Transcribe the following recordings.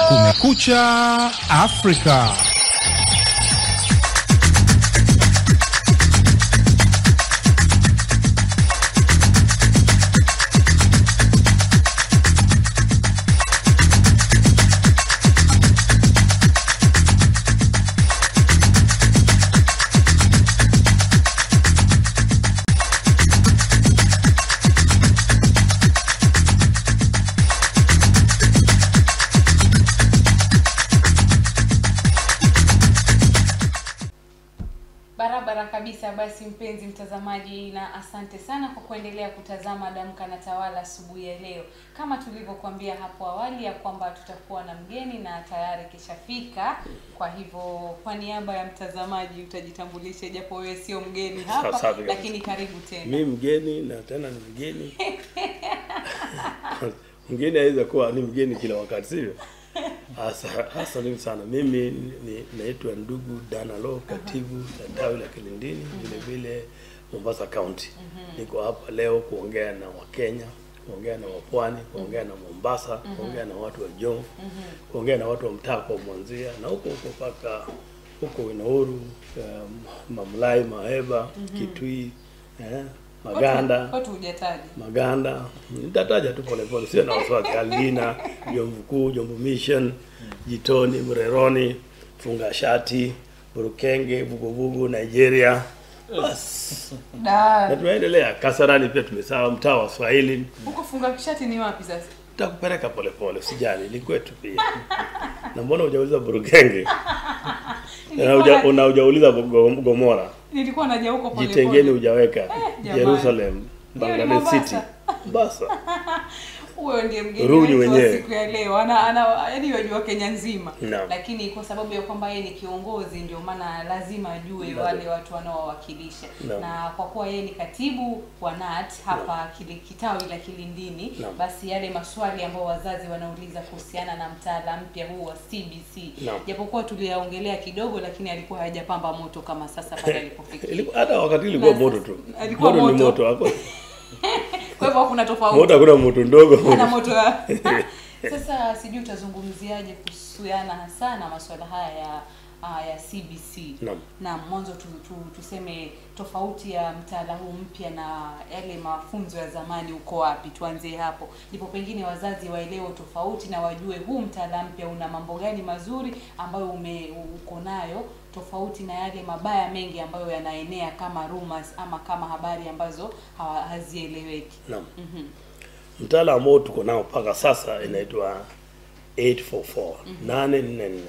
Kumekucha Afrika. Barabara kabisa. Basi mpenzi mtazamaji, na asante sana kwa kuendelea kutazama Damka na Tawala asubuhi ya leo. Kama tulivyokuambia hapo awali ya kwamba tutakuwa na mgeni na tayari kishafika. Kwa hivyo kwa niaba ya mtazamaji utajitambulisha, japo wewe sio mgeni hapa, Safi kabisa. lakini karibu tena. mi mgeni na tena ni mgeni mgeni aweza kuwa ni mgeni kila wakati sivyo Asa- asante sana mimi ni- naitwa ndugu danalo katibu la tawi la kilindini vile vile mombasa county niko hapa leo kuongea na wakenya kuongea na wapwani kuongea na mombasa kuongea na watu wa jomvu kuongea na watu wa mtaa kwa mwanzia na huko huko mpaka huko winauru um, mamlai maheba kitui eh, maganda Watu hujataja. maganda nitataja tu polepole sio na wasiwasi alina jomvu kuu jomvu mission jitoni mreroni fungashati burukenge vuguvugu nigeria bas na Da. tunaendelea kasarani pia tumesawa mtaa wa swahili Huko funga kishati ni wapi sasa? takupeleka polepole sijali ni kwetu pia na mbona hujauliza burukenge na Nilikuwa uja- na- una hujauliza Go- gomora Nilikuwa naja huko pole jitengeni pole. hujaweka jamani. jerusalem Hiyo ni bangladesh Mombasa. city basa huyo ndiye mgeni Rudi wetu wa mwenyewe. siku ya leo ana ana yaani wajua Kenya nzima Naam. lakini kwa sababu ya kwamba yeye ni kiongozi ndio maana lazima ajue Naam. wale watu wanaowawakilisha Naam. na kwa kuwa yeye ni katibu wa NAT hapa kile kitawi la Kilindini Naam. basi yale maswali ambayo wazazi wanauliza kuhusiana na mtaala mpya huu wa CBC Naam. japokuwa tuliyaongelea kidogo lakini alikuwa hajapamba moto kama sasa pale alipofikia Ilikuwa- hata wakati ilikuwa Na moto sasa- tu alikuwa moto ni moto. moto hapo kwa hivyo hakuna tofauti moto hakuna moto ndogo ana moto ya sasa sijui utazungumziaje kuhusiana hasa na masuala haya ya ah, ya CBC Naam. na mwanzo tu, tu, tuseme tofauti ya mtaala huu mpya na yale mafunzo ya zamani uko wapi tuanzie hapo ndipo pengine wazazi waelewe tofauti na wajue huu mtaala mpya una mambo gani mazuri ambayo ume uko nayo tofauti na yale mabaya mengi ambayo yanaenea kama rumors ama kama habari ambazo hawa- hazieleweki Naam. Mhm. mtaala ambao tuko nao mpaka sasa inaitwa 844 844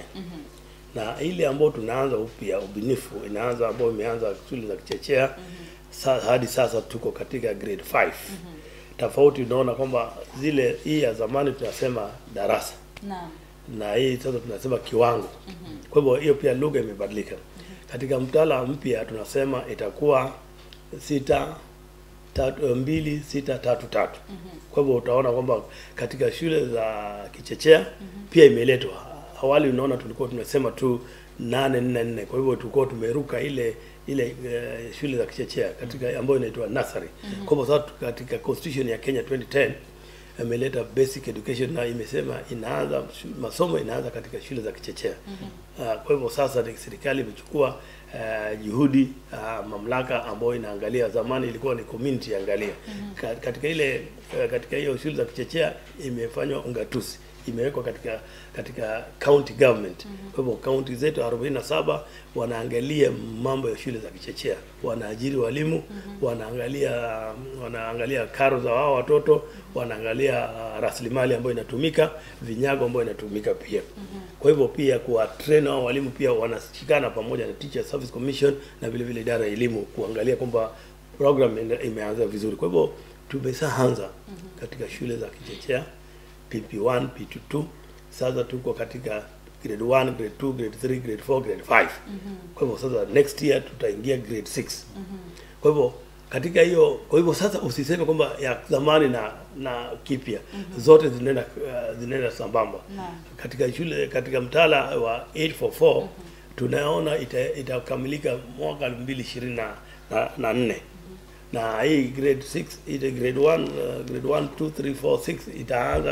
na ile ambao tunaanza upya ubunifu inaanza ambao imeanza shule za kichechea sa, hadi sasa tuko katika grade 5 tofauti unaona kwamba zile hii ya zamani tunasema darasa naam na hii sasa tunasema kiwango. Kwa hivyo hiyo pia lugha imebadilika. Katika mtaala mpya tunasema itakuwa sita tatu, mbili sita tatu tatu. Kwa hivyo utaona kwamba katika shule za kichechea pia imeletwa. Awali unaona tulikuwa tunasema tu nane nne nne. Kwa hivyo tulikuwa tumeruka ile ile uh, shule za kichechea katika ambayo inaitwa nursery. Kwa hivyo sasa katika constitution ya Kenya 2010 ameleta basic education na imesema inaanza shu- masomo inaanza katika shule za kichechea. Uh, kwa hivyo sasa ni serikali imechukua uh, juhudi uh, mamlaka ambayo inaangalia, zamani ilikuwa ni community angalia. Ka- Katika ile uh, katika hiyo shule za kichechea imefanywa ungatuzi imewekwa katika katika county government. Kwa hivyo county zetu 47 wanaangalia mambo ya shule za kichechea, wanaajiri walimu, wanaangalia wanaangalia karo za wao watoto, wanaangalia uh, rasilimali ambayo inatumika, vinyago ambayo inatumika pia. Kwa hivyo pia kuwa train hao walimu pia wanashikana pamoja na Teacher Service Commission na vile vile idara ya elimu kuangalia kwamba program ime- imeanza vizuri. Kwa hivyo tumeshaanza katika shule za kichechea PP1, PP2. Sasa tuko katika grade 1, grade 2, grade 3, grade 4, grade 5. Kwa hivyo sasa next year tutaingia grade 6. Kwa hivyo katika hiyo kwa hivyo sasa usiseme kwamba ya zamani na na kipya zote zinaenda uh, zinaenda sambamba. Naam. Katika shule katika mtaala wa 844 tunaona ita- itakamilika mwaka 2024 na, na nne na hii grade 6 ile grade 1 uh, grade 1 2 3 4 6 itaanza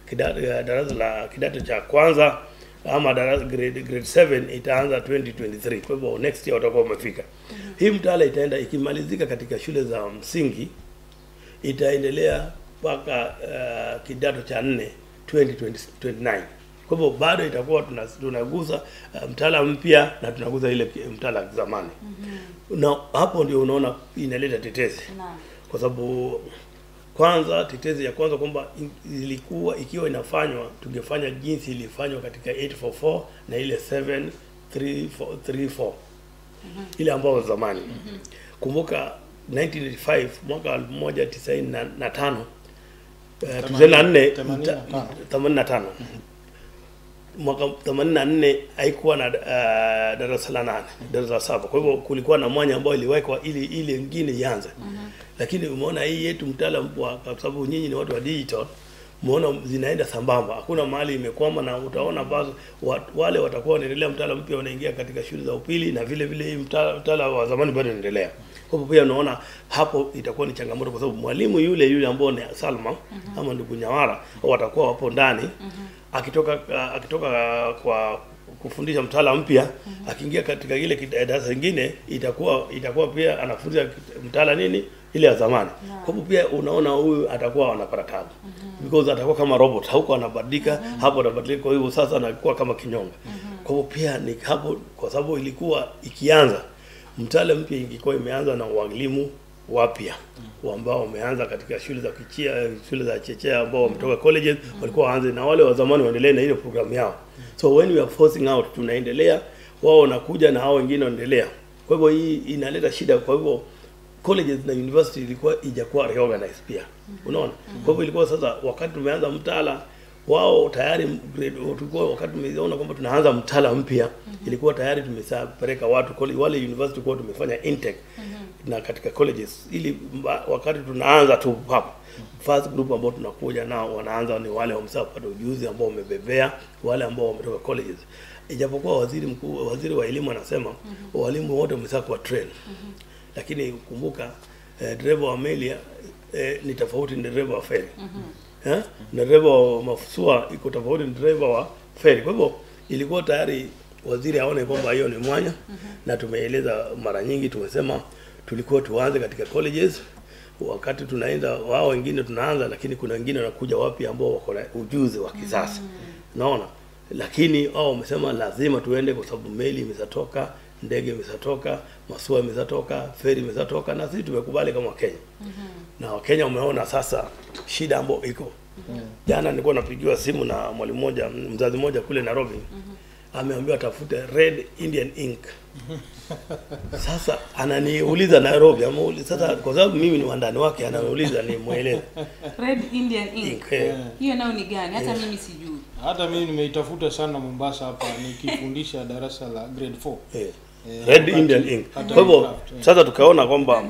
kidato, ya darasa la kidato cha kwanza ama darasa grade, grade 7 itaanza 2023 kwa hivyo next year watakuwa wamefika hii mtaala itaenda ikimalizika katika shule za msingi itaendelea mpaka uh, kidato cha nne 2029 kwa hivyo bado itakuwa tuna- tunaguza uh, mtaala mpya na tunaguza ile ki- mtaala wa zamani na hapo ndio unaona inaleta tetezi Naam. kwa sababu kwanza tetezi ya kwanza kwamba in- ilikuwa ikiwa inafanywa tungefanya jinsi ilifanywa katika 844 na ile 7334 ile ambayo zamani kumbuka 1985 mwaka 1995 eh, 94 Themanini- mta- 85 mwaka 84 haikuwa na uh, darasa la nane darasa la saba kwa hivyo kulikuwa na mwanya ambao iliwekwa ili ile ingine ianze lakini umeona hii yetu mtaala mpya kwa sababu nyinyi ni watu wa digital umeona zinaenda sambamba hakuna mahali imekwama na utaona basi wa, wale watakuwa wanaendelea mtaala mpya wanaingia katika shule za upili na vile vile hii mtaala, mtaala wa zamani bado unaendelea kwa hivyo pia unaona hapo itakuwa ni changamoto kwa sababu mwalimu yule yule ambao ni Salma ama ndugu Nyawara watakuwa wapo ndani akitoka uh, akitoka uh, kwa kufundisha mtaala mpya akiingia katika ile kita- darasa lingine itakuwa itakuwa pia anafunza kit- mtaala nini ile ya zamani kwa hivyo pia unaona huyu atakuwa anapata tabu because atakuwa kama robot huko anabadilika hapo anabadilika kwa hivyo sasa anakuwa kama kinyonga kwa hivyo pia ni hapo kwa sababu ilikuwa ikianza mtaala mpya ingekuwa imeanza na walimu wapya ambao wameanza katika shule za kichia shule za chechea ambao wametoka colleges walikuwa waanze na wale wa zamani waendelee na ile programu yao so when we are forcing out tunaendelea wao wanakuja na hao wengine wanaendelea kwa hivyo hii inaleta shida kwa hivyo colleges na university ilikuwa ijakuwa reorganized pia unaona kwa hivyo ilikuwa sasa wakati tumeanza mtaala wao tayari grade tulikuwa wakati tumeona kwamba tunaanza mtaala mpya ilikuwa tayari tumeshapeleka watu college, wale university kwa tumefanya intake na katika colleges ili mba- wakati tunaanza tu hapo first group ambao tunakuja nao wanaanza ni wale wameshapata ujuzi ambao wamebebea wale ambao wametoka colleges ijapokuwa waziri mkuu waziri wa elimu anasema walimu wote wameshakuwa train lakini kumbuka eh, dereva wa meli eh, ni tofauti na dereva wa feri eh? na dereva wa mafusua iko tofauti na dereva wa feri kwa hivyo ilikuwa tayari waziri aone kwamba hiyo ni mwanya na tumeeleza mara nyingi tumesema tulikuwa tuanze katika colleges wakati tunaenda wao wengine tunaanza lakini kuna wengine wanakuja wapi ambao wako na ujuzi wa kisasa naona lakini wao wamesema lazima tuende kwa sababu meli imeshatoka ndege imeshatoka masua imeshatoka feri imeshatoka na sisi tumekubali kama Wakenya na Wakenya wameona sasa shida ambayo iko jana nilikuwa napigiwa simu na mwalimu mmoja mzazi mmoja kule Nairobi ameambiwa atafute red Indian ink sasa ananiuliza Nairobi amuuliza sasa kwa sababu mimi ni wandani wake ananiuliza ni mueleze Red Indian Ink. ink eh. Hiyo nayo ni gani? Hata mimi sijui. hata mimi nimeitafuta sana Mombasa hapa nikifundisha darasa la grade 4 Eh, Eh, red wakati- Indian ink. hata Kwa hivyo craft, eh. sasa tukaona kwamba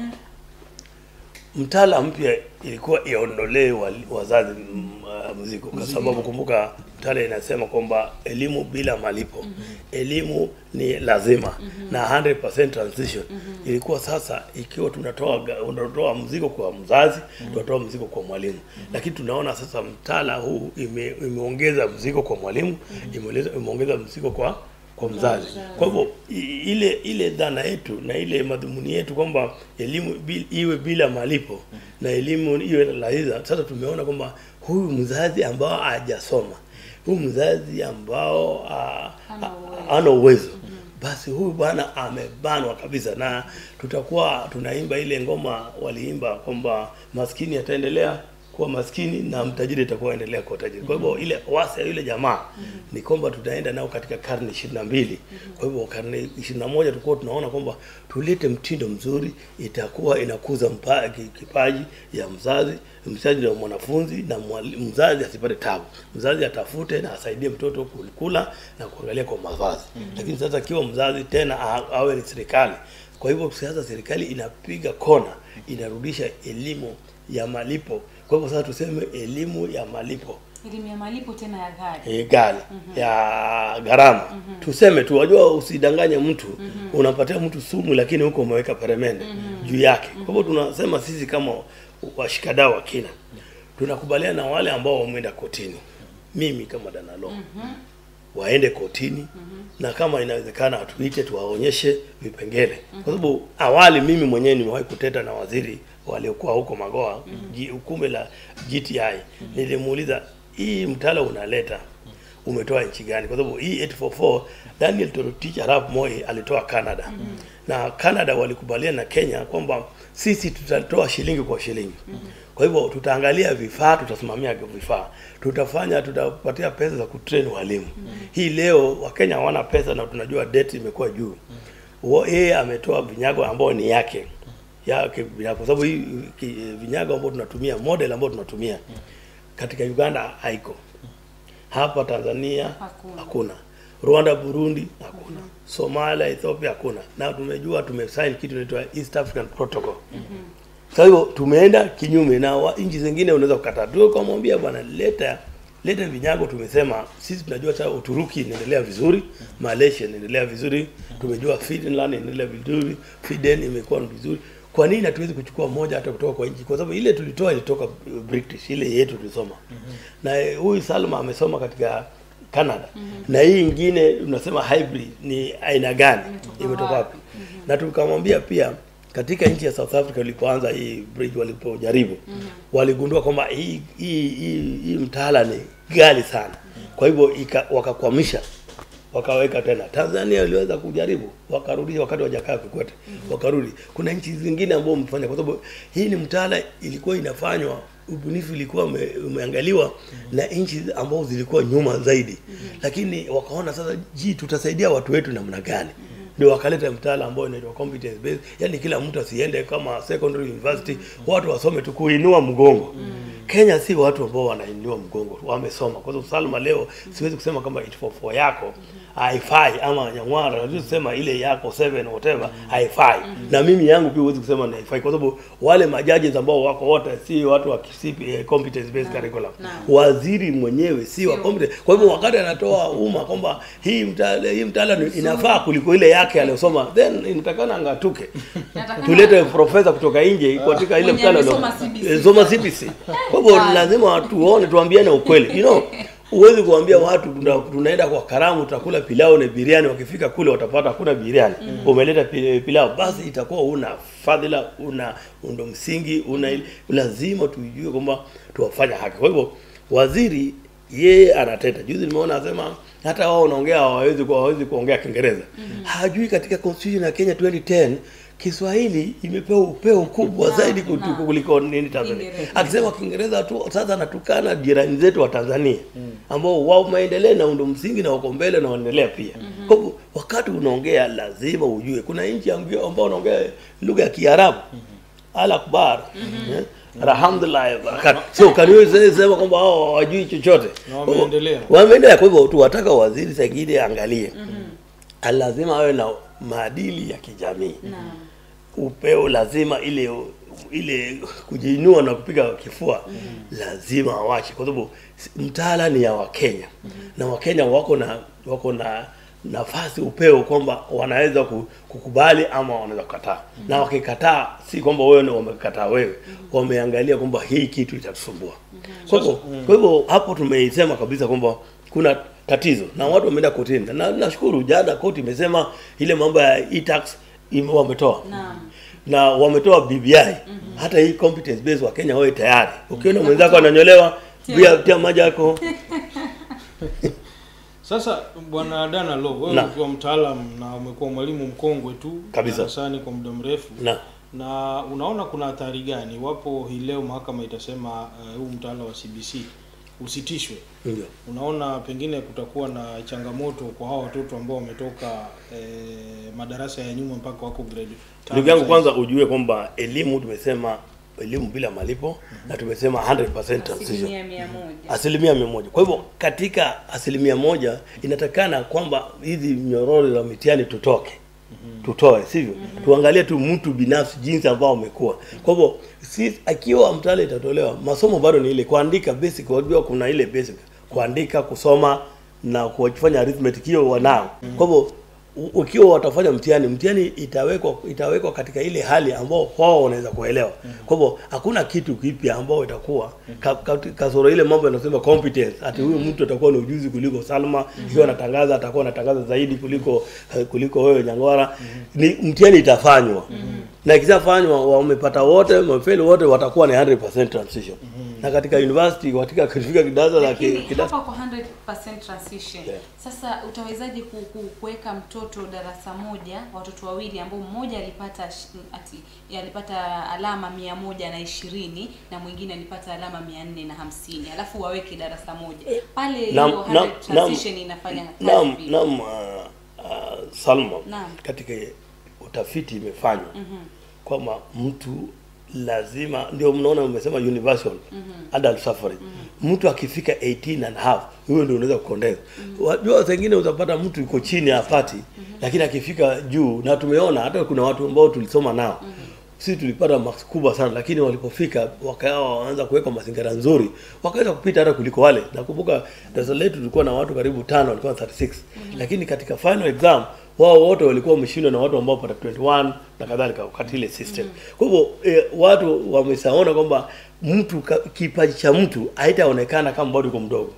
mtaala mpya ilikuwa iondolee wali- wazazi mm, uh, mzigo, kwa sababu kumbuka mtaala inasema kwamba elimu bila malipo, elimu ni lazima na 100% transition. Ilikuwa sasa ikiwa tunatoa ga- unatoa mzigo kwa mzazi, tunatoa mzigo kwa mwalimu, lakini tunaona sasa mtaala huu ime, imeongeza mzigo kwa mwalimu, imeongeza imeongeza mzigo kwa kwa mzazi. Kwa hivyo i- ile ile dhana yetu na ile madhumuni yetu kwamba elimu bi, iwe bila malipo na elimu iwe lahiza, sasa tumeona kwamba huyu mzazi ambao hajasoma, huyu mzazi ambao ah, Hana ah, uwezo. hana uwezo basi huyu bwana amebanwa kabisa, na tutakuwa tunaimba ile ngoma waliimba kwamba maskini ataendelea kuwa maskini na mtajiri atakuwa endelea kuwa tajiri. Kwa hivyo ile wasa ya yule jamaa ni kwamba tutaenda nao katika karne ishirini na mbili. Kwa hivyo karne ishirini na moja tulikuwa tunaona kwamba tulete mtindo mzuri, itakuwa inakuza mpa, ki- kipaji ya mzazi mzazi na mwanafunzi na mwali- mzazi asipate tabu. Mzazi atafute na asaidie mtoto kula na kuangalia kwa mavazi. Lakini sasa kiwa mzazi tena a- awe ni serikali. Kwa hivyo sasa serikali inapiga kona, inarudisha elimu ya malipo. Kwa hivyo sasa tuseme elimu ya malipo Elimu ya malipo tena ya ghali. e, gali ya gharama tuseme tu, wajua, usidanganye mtu unapatia mtu sumu, lakini huko umeweka peremende juu yake. Kwa hivyo tunasema sisi kama washikadau wa kina tunakubaliana na wale ambao wameenda kotini mimi kama danalo waende kotini na kama inawezekana tuite tuwaonyeshe vipengele kwa sababu awali mimi mwenyewe nimewahi kuteta na waziri waliokuwa huko Magoa ji- ukume la GTI nilimuuliza hii mtaala unaleta umetoa nchi gani? Kwa sababu hii 844 Daniel Toroitich arap Moi alitoa Canada na Canada walikubaliana na Kenya kwamba sisi tutatoa shilingi kwa shilingi. Kwa hivyo tutaangalia vifaa, tutasimamia vifaa, tutafanya, tutapatia pesa za kutrain walimu. Hii leo Wakenya hawana pesa na tunajua debt imekuwa juu. Wa- Yeye ametoa vinyago ambao ni yake yake binafsi, kwa sababu hii ki- vinyago ambao tunatumia model ambao tunatumia katika Uganda haiko hapa Tanzania Hakuna. hakuna, Rwanda, Burundi hakuna, Somalia, Ethiopia hakuna, na tumejua tumesign kitu inaitwa East African Protocol. Kwa hivyo tumeenda kinyume na wa- nchi zingine, unaweza kukataa tu kumwambia bwana, leta leta vinyago. Tumesema sisi tunajua sasa Uturuki inaendelea vizuri, Malaysia inaendelea vizuri, tumejua Finland inaendelea vizuri, Sweden imekuwa vizuri. Kwa nini hatuwezi kuchukua moja hata kutoka kwa nchi? Kwa sababu ile tulitoa ilitoka British, ile yetu tulisoma na eh, huyu Salma amesoma katika Canada na hii ingine unasema hybrid ni aina gani, Imetoka imetoka wapi? wapi? Na tukamwambia pia katika nchi ya South Africa walipoanza hii bridge, walipojaribu waligundua kwamba hii hii hii, hii mtaala ni ghali sana, kwa hivyo ika- wakakwamisha wakaweka tena. Tanzania iliweza kujaribu, wakarudisha wakati wa Jakaya Kikwete, wakarudi. Kuna nchi zingine ambao wamefanya, kwa sababu hii ni mtaala ilikuwa inafanywa, ubunifu ilikuwa ume, umeangaliwa na nchi ambao zilikuwa nyuma zaidi, lakini wakaona sasa, ji tutasaidia watu wetu namna gani? ndio wakaleta mtaala ambao inaitwa competence based, yani kila mtu asiende kama secondary university, watu wasome tu kuinua mgongo. Kenya si watu ambao wanainua mgongo, wamesoma. Kwa sababu Salma leo siwezi kusema kama 844 yako haifai ama Nyang'wara, naweza kusema ile yako 7 whatever haifai, na mimi yangu pia huwezi kusema ni haifai, kwa sababu wale majaji ambao wako wote si watu wa KCP, eh, competence based curriculum. Naam. Waziri mwenyewe si wa Sio. competence. Kwa hivyo wakati anatoa umma kwamba hii mtaala hii mtaala ni- inafaa kuliko ile yake aliyosoma, then inatakana angatuke Inatakana- tulete profesa kutoka nje katika ile Mwenye mtaala amesoma ndio- CBC. eh, soma CBC. Kwa hivyo Ah. lazima tuone, tuambiane ukweli. You know, huwezi kuambia watu tuna, tunaenda kwa karamu tutakula pilau na biriani, wakifika kule watapata hakuna biriani. Umeleta pi- pilau, basi itakuwa una fadhila, una undo msingi, una ile- lazima tujue kwamba tuwafanya haki. Kwa hivyo waziri yeye anateta. Juzi nimeona anasema hata wao wanaongea hawawezi ku- hawawezi kuongea Kiingereza. Hajui katika constitution ya Kenya 2010 Kiswahili imepewa upeo kubwa Naam, zaidi kutu- naam. kuliko nini Tanzania. Kiingereza. Akisema Kiingereza tu sasa anatukana jirani zetu wa Tanzania ambao wao maendeleo na undo msingi na wako mbele na wanaendelea pia. Kwa hivyo wakati unaongea lazima ujue kuna nchi ambao ambao wanaongea lugha ya Kiarabu. Al akbar. Eh? Alhamdulillah barakat. So kaniwezi sema kwamba hao hawajui chochote. Na wameendelea. Wameendelea kwa hivyo tuwataka waziri Sagidi aangalie. Lazima awe na maadili ya kijamii Naam. upeo lazima ile ile kujiinua na kupiga kifua lazima awache, kwa sababu si- mtaala ni ya Wakenya na Wakenya wako na wako na nafasi upeo kwamba wanaweza ku- kukubali ama wanaweza kukataa, na wakikataa si kwamba wewe ndio wamekataa wewe, wameangalia kwamba hii kitu itatusumbua. Kwa hivyo kwa hivyo hapo tumeisema kabisa kwamba kuna tatizo na watu wameenda kotini, na nashukuru jana koti imesema ile mambo ya e-tax ime- wametoa Naam. na wametoa BBI hata hii competence based wa Kenya wawe tayari. Ukiona mwenzako ananyolewa pia tia maji yako Sasa bwana Dana Lo, wewe Na. ukiwa mtaalamu na umekuwa mwalimu mkongwe tu Kabisa. darasani kwa muda mrefu na na unaona kuna athari gani iwapo hii leo mahakama itasema uh, huu mtaala wa CBC usitishwe? ndio Unaona pengine kutakuwa na changamoto kwa hao watoto ambao wametoka eh, madarasa ya nyuma mpaka wako grade tano ndugu yangu, sasa. kwanza ujue kwamba elimu tumesema elimu bila malipo na tumesema 100% transition Asilimia mia moja. asilimia mia moja. Kwa hivyo katika asilimia moja inatakana kwamba hizi nyororo za mitihani tutoke tutoe, sivyo? Tuangalie tu mtu binafsi jinsi ambao umekuwa. Kwa hivyo si akiwa mtaala itatolewa, masomo bado ni ile kuandika basic, wajua kuna ile basic kuandika, kusoma na kufanya arithmetic, hiyo wanao. Kwa hivyo u- ukiwa watafanya mtihani mtihani itawekwa itawekwa katika ile hali ambao wao wanaweza kuelewa kwa hivyo hakuna kitu kipya ambao itakuwa ka, ka, kasoro ile mambo yanasema competence ati huyu mtu atakuwa na ujuzi kuliko Salma ikiwa anatangaza atakuwa anatangaza zaidi kuliko eh, kuliko wewe Nyangwara ni mtihani itafanywa na ikishafanywa wamepata wote wamefeli wote watakuwa ni 100% transition na katika university katika kufika kidato la ki- Lakini kidato hapa kwa 100% transition Yeah. sasa utawezaje ku- ku- kuweka mtoto darasa moja watoto wawili ambao mmoja alipata sh- ati alipata alama mia moja na ishirini na mwingine alipata alama mia nne na hamsini alafu waweke darasa moja pale hiyo Naam, 100 naam, transition inafanya kazi Naam, vipi? naam, uh, uh, Salma, Naam. katika utafiti imefanywa Mhm. kwamba mtu lazima ndio mnaona umesema universal adult suffrage mtu akifika 18 and a half huyo ndio unaweza kukondeza wajua wengine utapata mtu yuko chini hapati lakini akifika juu na tumeona hata kuna watu ambao tulisoma nao sisi tulipata marks kubwa sana lakini walipofika wakawa waanza kuweka mazingira nzuri wakaweza kupita hata kuliko wale nakumbuka darasa letu tulikuwa na watu karibu tano walikuwa 36 lakini katika final exam wao wote walikuwa wameshindwa na watu ambao pata 21 na kadhalika wakati ile system kwa hivyo eh, watu wamesaona kwamba mtu ka- kipaji cha mtu haitaonekana kama bado uko mdogo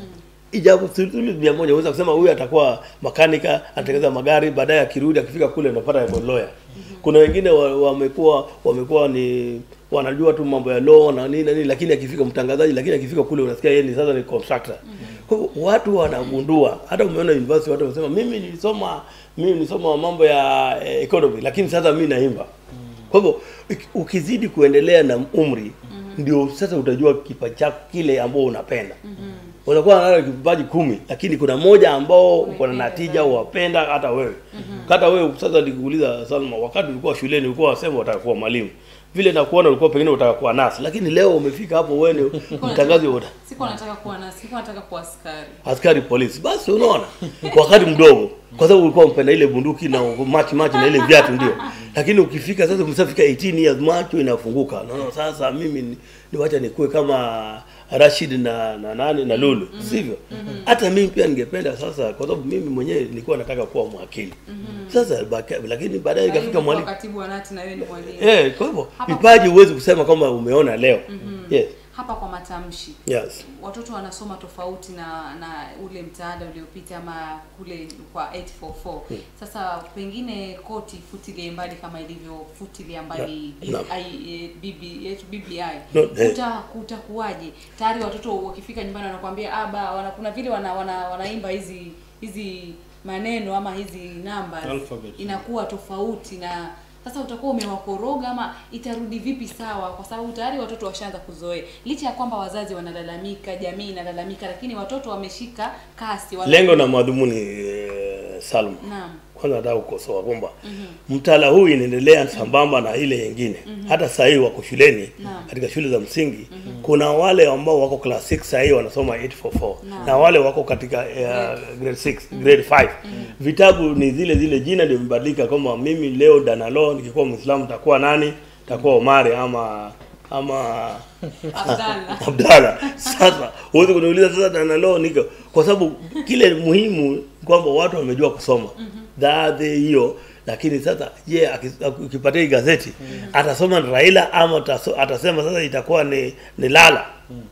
ijapo thuluthi mia moja unaweza kusema huyu atakuwa makanika anatengeneza magari baadaye akirudi akifika kule unapata yuko lawyer kuna wengine wa- wamekuwa wamekuwa ni wanajua tu mambo ya law na nini na nini lakini akifika mtangazaji lakini akifika kule unasikia yeye ni sasa ni contractor kwa hivyo watu wanagundua hata umeona university watu wanasema mimi nilisoma mimi nilisoma mambo ya eh, economy lakini sasa mimi naimba kwa hivyo uki- ukizidi kuendelea na umri ndio sasa utajua kipaji chako kile ambao unapenda unakuwa na kipaji kumi lakini kuna moja ambao uko na Umependa natija zaidi. wapenda hata wewe hata wewe sasa nikuuliza Salma wakati ulikuwa shuleni ulikuwa wasema utaka kuwa mwalimu vile nakuona ulikuwa pengine utaka kuwa nasi lakini leo umefika hapo wewe ni mtangazi wa sikuwa nataka kuwa nasi sikuwa nataka kuwa askari askari polisi basi unaona wakati mdogo kwa sababu ulikuwa mpenda ile bunduki na machi machi na ile viatu ndio lakini ukifika sasa umeshafika 18 years macho inafunguka naona sasa mimi ni, ni wacha nikuwe kama Rashid na na nani na Lulu sivyo hata mimi pia ningependa sasa kwa sababu mimi mwenyewe nilikuwa nataka kuwa mwakili sasa baka- lakini baadaye ikafika Karibu mwalimu kwa katibu wa nati na wewe ni mwalimu eh kwa hivyo Hapa- vipaji huwezi kusema kwamba umeona leo yes hapa kwa matamshi yes watoto wanasoma tofauti na na ule mtaala uliopita ama kule kwa 844 sasa pengine koti futilie mbali kama ilivyo futilia mbali Na- na. I- eh, BB yetu BBI No, eh. kuta kutakuwaje tayari watoto wakifika nyumbani wanakuambia aba wana, kuna vile wana, wana, wanaimba hizi hizi maneno ama hizi namba Alphabet. inakuwa tofauti na sasa utakuwa umewakoroga ama itarudi vipi sawa kwa sababu tayari watoto washaanza kuzoea licha ya kwamba wazazi wanalalamika jamii inalalamika lakini watoto wameshika kasi wana- lengo na madhumuni eh, Salma naam kwanza nataka kukosoa kwamba mtaala huu inaendelea sambamba na ile nyingine hata saa hii wako shuleni Naam. katika shule za msingi kuna wale ambao wako class 6 saa hii wanasoma 844 Naam. na wale wako katika uh, grade 6 grade 5 vitabu ni zile zile jina ndio imebadilika kwamba mimi leo danalo nikikuwa muislamu nitakuwa nani nitakuwa Omari ama ama Abdallah Abdalla. Sasa huwezi kuniuliza sasa danalo niko kwa sababu kile muhimu kwamba watu wamejua kusoma dhaadhi hiyo lakini sasa je aki- ukipatia hii gazeti atasoma ni Raila ama ataso- atasema sasa itakuwa ni ni Lala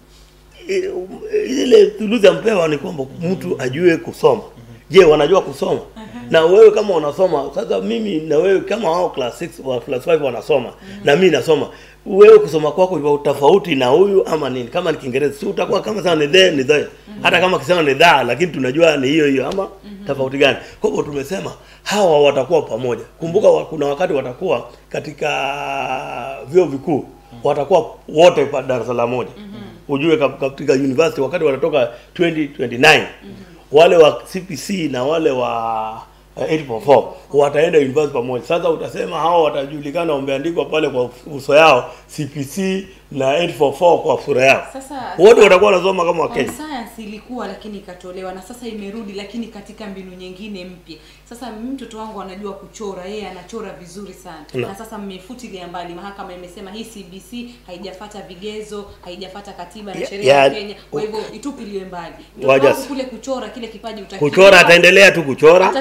I- um, ile thuluthi ampewa ni kwamba mtu ajue kusoma je wanajua kusoma na wewe kama unasoma sasa mimi na wewe kama wao class 6 wa class 5 wanasoma na mimi nasoma wewe kusoma kwako ni tofauti na huyu ama nini kama ni kiingereza si utakuwa kama sana ni there ni there hata kama kisema ni dha lakini tunajua ni hiyo hiyo ama tofauti gani kwa hivyo tumesema hawa watakuwa pamoja kumbuka wa, kuna wakati watakuwa katika vyuo vikuu watakuwa wote pa darasa la moja ujue kap- katika university wakati wanatoka 2029 wale wa CPC na wale wa uh, 844 wataenda university pamoja. Sasa utasema hao watajulikana wameandikwa pale kwa uso yao CPC na 844 kwa sura yao. Sasa- wote watakuwa wanasoma kama Wakenya. Home science ilikuwa lakini ikatolewa na sasa imerudi lakini katika mbinu nyingine mpya. Sasa mtoto wangu anajua kuchora, yeye anachora vizuri sana. Na. Na sasa mmefutilia mbali, mahakama imesema hii CBC haijafata vigezo, haijafata katiba na Ya- sheria ya ya- Kenya, kwa hivyo itupiliwe mbali. Mtoto Waja- wangu kule kuchora kile kipaji utakiona. Kuchora ataendelea tu kuchora. Atachorea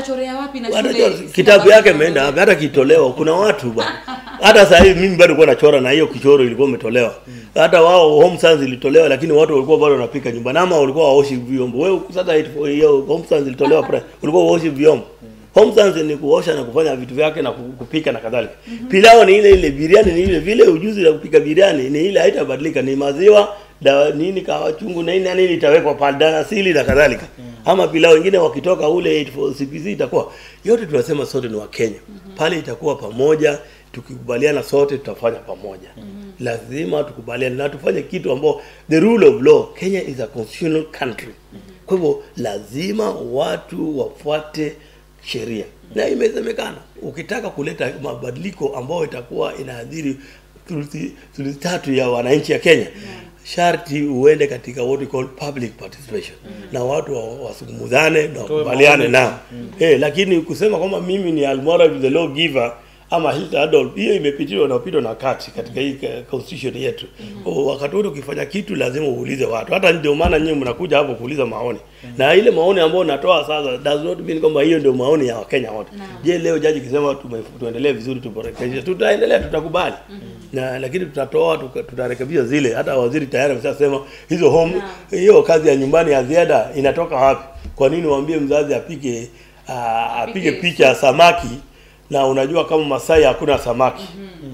wapi na Hata shule cho- sina kitabu bado yake kama imeenda wewe. wapi? hata kitolewa kuna watu bwana hata saa hii mimi bado nilikuwa nachora na hiyo kichoro ilikuwa imetolewa hata wao home science ilitolewa lakini watu walikuwa bado wanapika nyumbani ama walikuwa waoshi vyombo wewe sasa it- hiyo home science ilitolewa pre ulikuwa waoshi vyombo home science ni kuosha na kufanya vitu vyake na ku- kupika na kadhalika pilau ni ile ile biriani ni ile vile ujuzi wa kupika biriani ni ile haitabadilika ni maziwa dawa nini kawa chungu na nini na nini itawekwa pale danasili na kadhalika ama pilau wengine wakitoka ule 84 CPC itakuwa yote tunasema sote ni wa Kenya pale itakuwa pamoja tukikubaliana sote tutafanya pamoja lazima tukubaliane na tufanye kitu ambao the rule of law Kenya is a constitutional country kwa hivyo lazima watu wafuate sheria na imesemekana ukitaka kuleta mabadiliko ambayo itakuwa inaadhiri thuluthi thuluthi tatu ya wananchi ya Kenya sharti uende katika what we call public participation na watu wa- wasungumuzane na wakubaliane maoni. nao eh, lakini kusema kwamba mimi ni almoral the law giver ama Hilda Adolf hiyo imepitiwa na upito na kati katika hii eh, constitution yetu mm wakati wote ukifanya kitu lazima uulize watu hata ndio maana nyinyi mnakuja hapo kuuliza maoni na ile maoni ambayo natoa sasa does not mean kwamba hiyo ndio maoni ya Wakenya wote je leo jaji kisema tume- tuendelee vizuri tuborekeshe tutaendelea tutakubali na lakini tutatoa tuka- tutarekebisha zile hata waziri tayari ameshasema hizo home hiyo kazi ya nyumbani ya ziada inatoka wapi kwa nini waambie mzazi apike ah, apige Apike picha ya samaki na unajua kama Masai hakuna samaki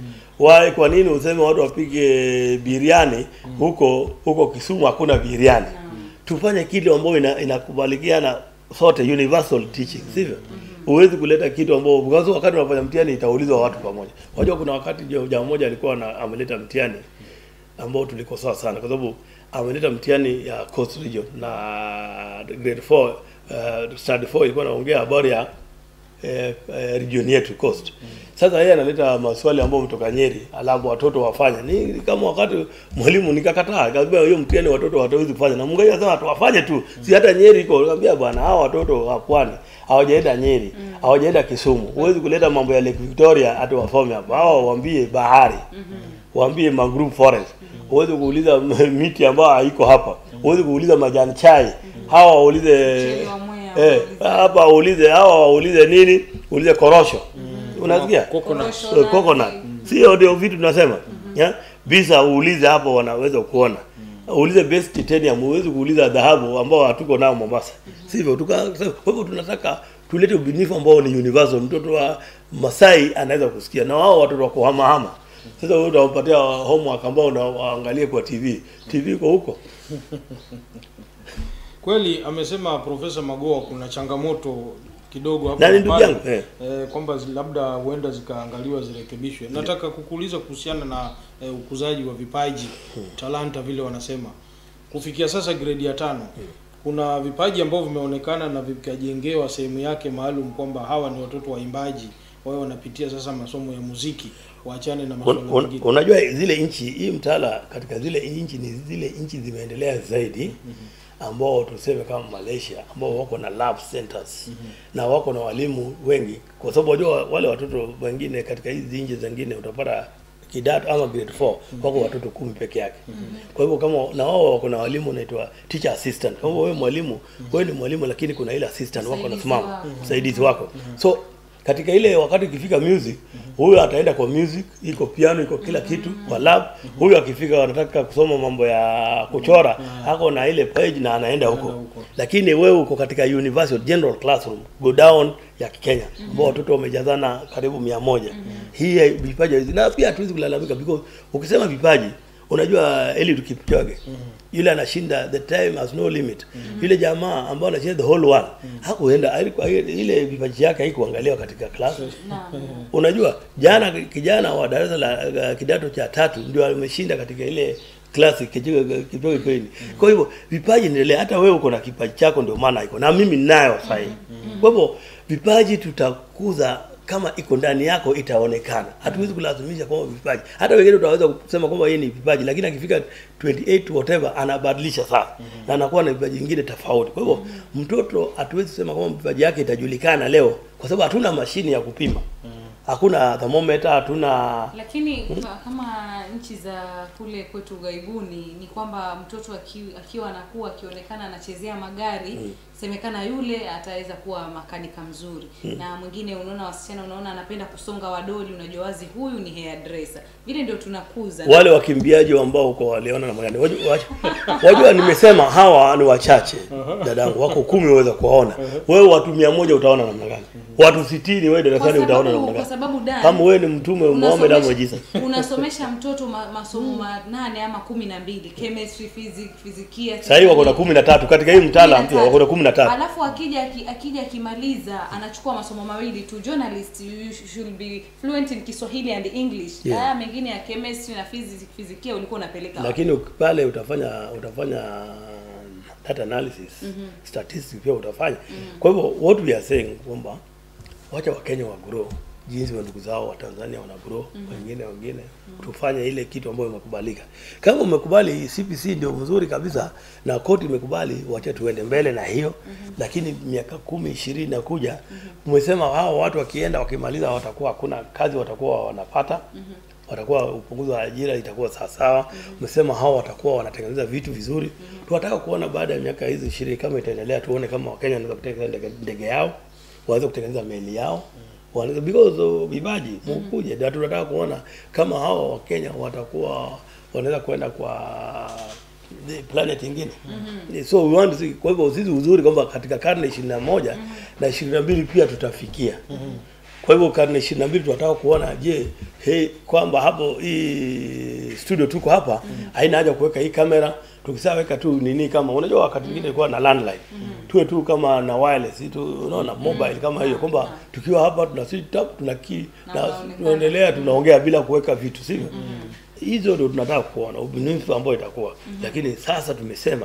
Why, kwa nini useme watu wapige biriani huko huko Kisumu hakuna biriani? Tufanye kitu ambayo ina, inakubalikiana sote universal teaching, sivyo? Huwezi kuleta kitu ambao because wakati unafanya mtihani itaulizwa watu pamoja. Unajua kuna wakati jo- jamaa mmoja alikuwa na, ameleta mtihani ambao tulikosoa sana kwa sababu ameleta mtihani ya Coast Region na grade 4 uh, standard 4 ilikuwa naongea habari ya eh, eh, region yetu coast. Sasa yeye analeta maswali ambayo mtoka Nyeri, alafu watoto wafanye. Ni kama wakati mwalimu nikakataa, akasema hiyo mtihani watoto watawezi kufanya. Na Mungu akasema tu wafanye tu. Si hata Nyeri iko. Nikamwambia bwana, hao watoto wa pwani hawajaenda Nyeri, hawajaenda Kisumu. Huwezi kuleta mambo ya Lake Victoria ati wasome hapa. Hao waambie bahari. Waambie mangrove forest. Huwezi kuuliza miti ambayo haiko hapa. Huwezi kuuliza majani chai. Hawa waulize Mchele wa mwea, eh, waulize. hapa waulize hawa waulize nini? Uulize korosho. Unasikia? Coconut. Korosho. Eh, coconut. Sio ndio vitu tunasema. Yeah? Bisa uulize hapo wanaweza kuona. Uulize best titanium, huwezi kuuliza dhahabu ambao hatuko nao Mombasa. Sivyo? Tuka kwa hivyo tunataka tulete ubunifu ambao ni universal. Mtoto wa Masai anaweza kusikia na wao watoto wa kuhama hama. Sasa wewe utawapatia homework ambao unaangalie kwa TV. TV iko huko. Kweli amesema Profesa Magoa kuna changamoto kidogo hapo Nani na ndugu pale, yangu? Eh. eh, kwamba zi- labda huenda zikaangaliwa zirekebishwe. Nataka kukuuliza kuhusiana na eh, ukuzaji wa vipaji talanta, vile wanasema kufikia sasa gredi ya tano kuna vipaji ambavyo vimeonekana na vikajengewa sehemu yake maalum kwamba hawa ni watoto waimbaji, wao wanapitia sasa masomo ya muziki, waachane na Un, masuala un, mengine. unajua zile nchi hii mtaala katika zile nchi ni zile nchi zimeendelea zaidi ambao tuseme kama Malaysia ambao wako na lab centers na wako na walimu wengi, kwa sababu wajua wale watoto wengine katika hizi nchi zingine utapata kidato ama grade 4 wako watoto kumi peke yake. Kwa hivyo kama na wao wako na walimu naitwa teacher assistant. Kwa hivyo wewe mwalimu, wewe ni mwalimu lakini kuna ile assistant wako Msaidizi nasimama, wako. msaidizi wako. So katika ile wakati ukifika music huyu ataenda kwa music iko piano iko kila kitu kwa lab huyu akifika anataka kusoma mambo ya kuchora ako na ile page na anaenda huko huko. lakini wewe uko katika universal general classroom go down ya Kenya ambao watoto wamejazana karibu mia moja hii vipaji hizi na pia hatuwezi kulalamika because ukisema vipaji unajua Eliud Kipchoge yule anashinda the time has no limit yule jamaa ambao anashinda the whole world hakuenda alikuwa ile vipaji yake haikuangaliwa katika class Naam. unajua jana kijana wa darasa la la kidato cha tatu ndio ameshinda katika ile klasi Kipchoge kweli. Kwa hivyo vipaji endelea, hata wewe uko na kipaji chako, ndio maana iko na mimi ninayo sasa hivi. Kwa hivyo vipaji tutakuza kama iko ndani yako itaonekana. Hatuwezi kulazimisha kwamba vipaji. Hata wengine utaweza kusema kwamba yeye ni vipaji, lakini akifika 28 whatever anabadilisha sasa na anakuwa na vipaji vingine tofauti. Kwa hivyo mtoto hatuwezi kusema kwamba vipaji yake itajulikana leo kwa sababu hatuna mashine ya kupima. hakuna thermometer hatuna lakini ka- kama nchi za kule kwetu ughaibuni ni kwamba mtoto aki, akiwa anakuwa akionekana anachezea magari semekana yule ataweza kuwa makanika mzuri na mwingine unaona wasichana unaona anapenda kusonga wadoli unajua wazi huyu ni hairdresser vile ndio tunakuza wale wakimbiaji ambao huko waliona namna gani wajua, wajua, wajua nimesema hawa ni wachache dadangu wako kumi waweza kuwaona wewe watu mia moja utaona namna gani watu sitini wewe kwa darasani utaona sababu, namna kwa gani sababu Dan, kama wewe ni mtume Muhammad ama Jesus unasomesha, unasomesha mtoto ma, masomo manane ama kumi na mbili chemistry physics fizikia sasa hivi wako na kumi na tatu katika hii mtaala mpya wako na kumi na tatu alafu akija aki- akija akimaliza anachukua masomo mawili tu journalist you should be fluent in Kiswahili and English Yeah. haya mengine ya chemistry na physics fizikia ulikuwa unapeleka wapi? lakini uki- pale utafanya utafanya data analysis statistics pia utafanya kwa hivyo what we are saying kwamba wacha wakenya wa grow jinsi wa ndugu zao wa Tanzania wana grow wengine wengine tufanye ile kitu ambayo imekubalika kama umekubali CPC ndio mzuri kabisa na koti imekubali wacha tuende mbele na hiyo lakini miaka kumi ishirini na kuja umesema hao watu wakienda wakimaliza watakuwa hakuna kazi watakuwa wanapata watakuwa upunguzi wa ajira itakuwa sawasawa. Umesema hao watakuwa wanatengeneza vitu vizuri. Tunataka kuona baada ya miaka hizi ishirini kama itaendelea, tuone kama Wakenya wanaweza kutengeneza ndege, ndege yao, waweze kutengeneza meli yao wanaweza because of vipaji mkuje, na tunataka kuona kama hao Wakenya watakuwa wanaweza kwenda kwa the planet ingine so we want to see. Kwa hivyo sisi uzuri kwamba katika karne ishirini na moja na ishirini na mbili pia tutafikia kwa hivyo karne ishirini na mbili tunataka kuona je, hey, kwamba hapo hii studio tuko hapa haina haja kuweka hii kamera tukisaweka tu nini kama unajua wakati mwingine ilikuwa na landline tuwe tu kama na wireless tu unaona mobile kama hiyo kwamba tukiwa hapa tuna switch up tuna key Na na unaonekana. tunaendelea tunaongea bila kuweka vitu sivyo hizo ndio tunataka kuona ubunifu ambao itakuwa lakini sasa tumesema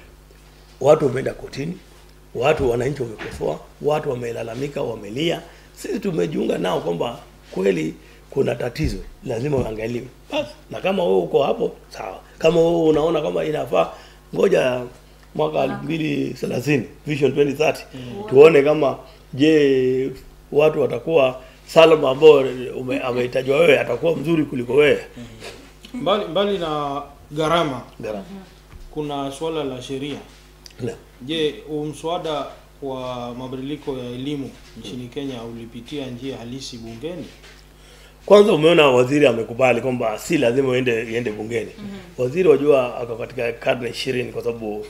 watu wameenda kotini, watu wananchi wamekosoa, watu wamelalamika, wamelia. Sisi tumejiunga nao kwamba kweli kuna tatizo, lazima uangaliwe. Basi na kama wewe uko hapo sawa, kama wewe unaona kama inafaa, ngoja mwaka elfu mbili thelathini vision 2030 tuone kama je watu watakuwa Salma ambao ume- amehitajwa wewe atakuwa mzuri kuliko wewe. mbali mbali na gharama Gara. kuna suala la sheria Na. je huu mswada wa mabadiliko ya elimu nchini kenya ulipitia njia halisi bungeni Kwanza umeona waziri amekubali kwamba si lazima uende iende bungeni. Waziri wajua ako katika karne ishirini kwa sababu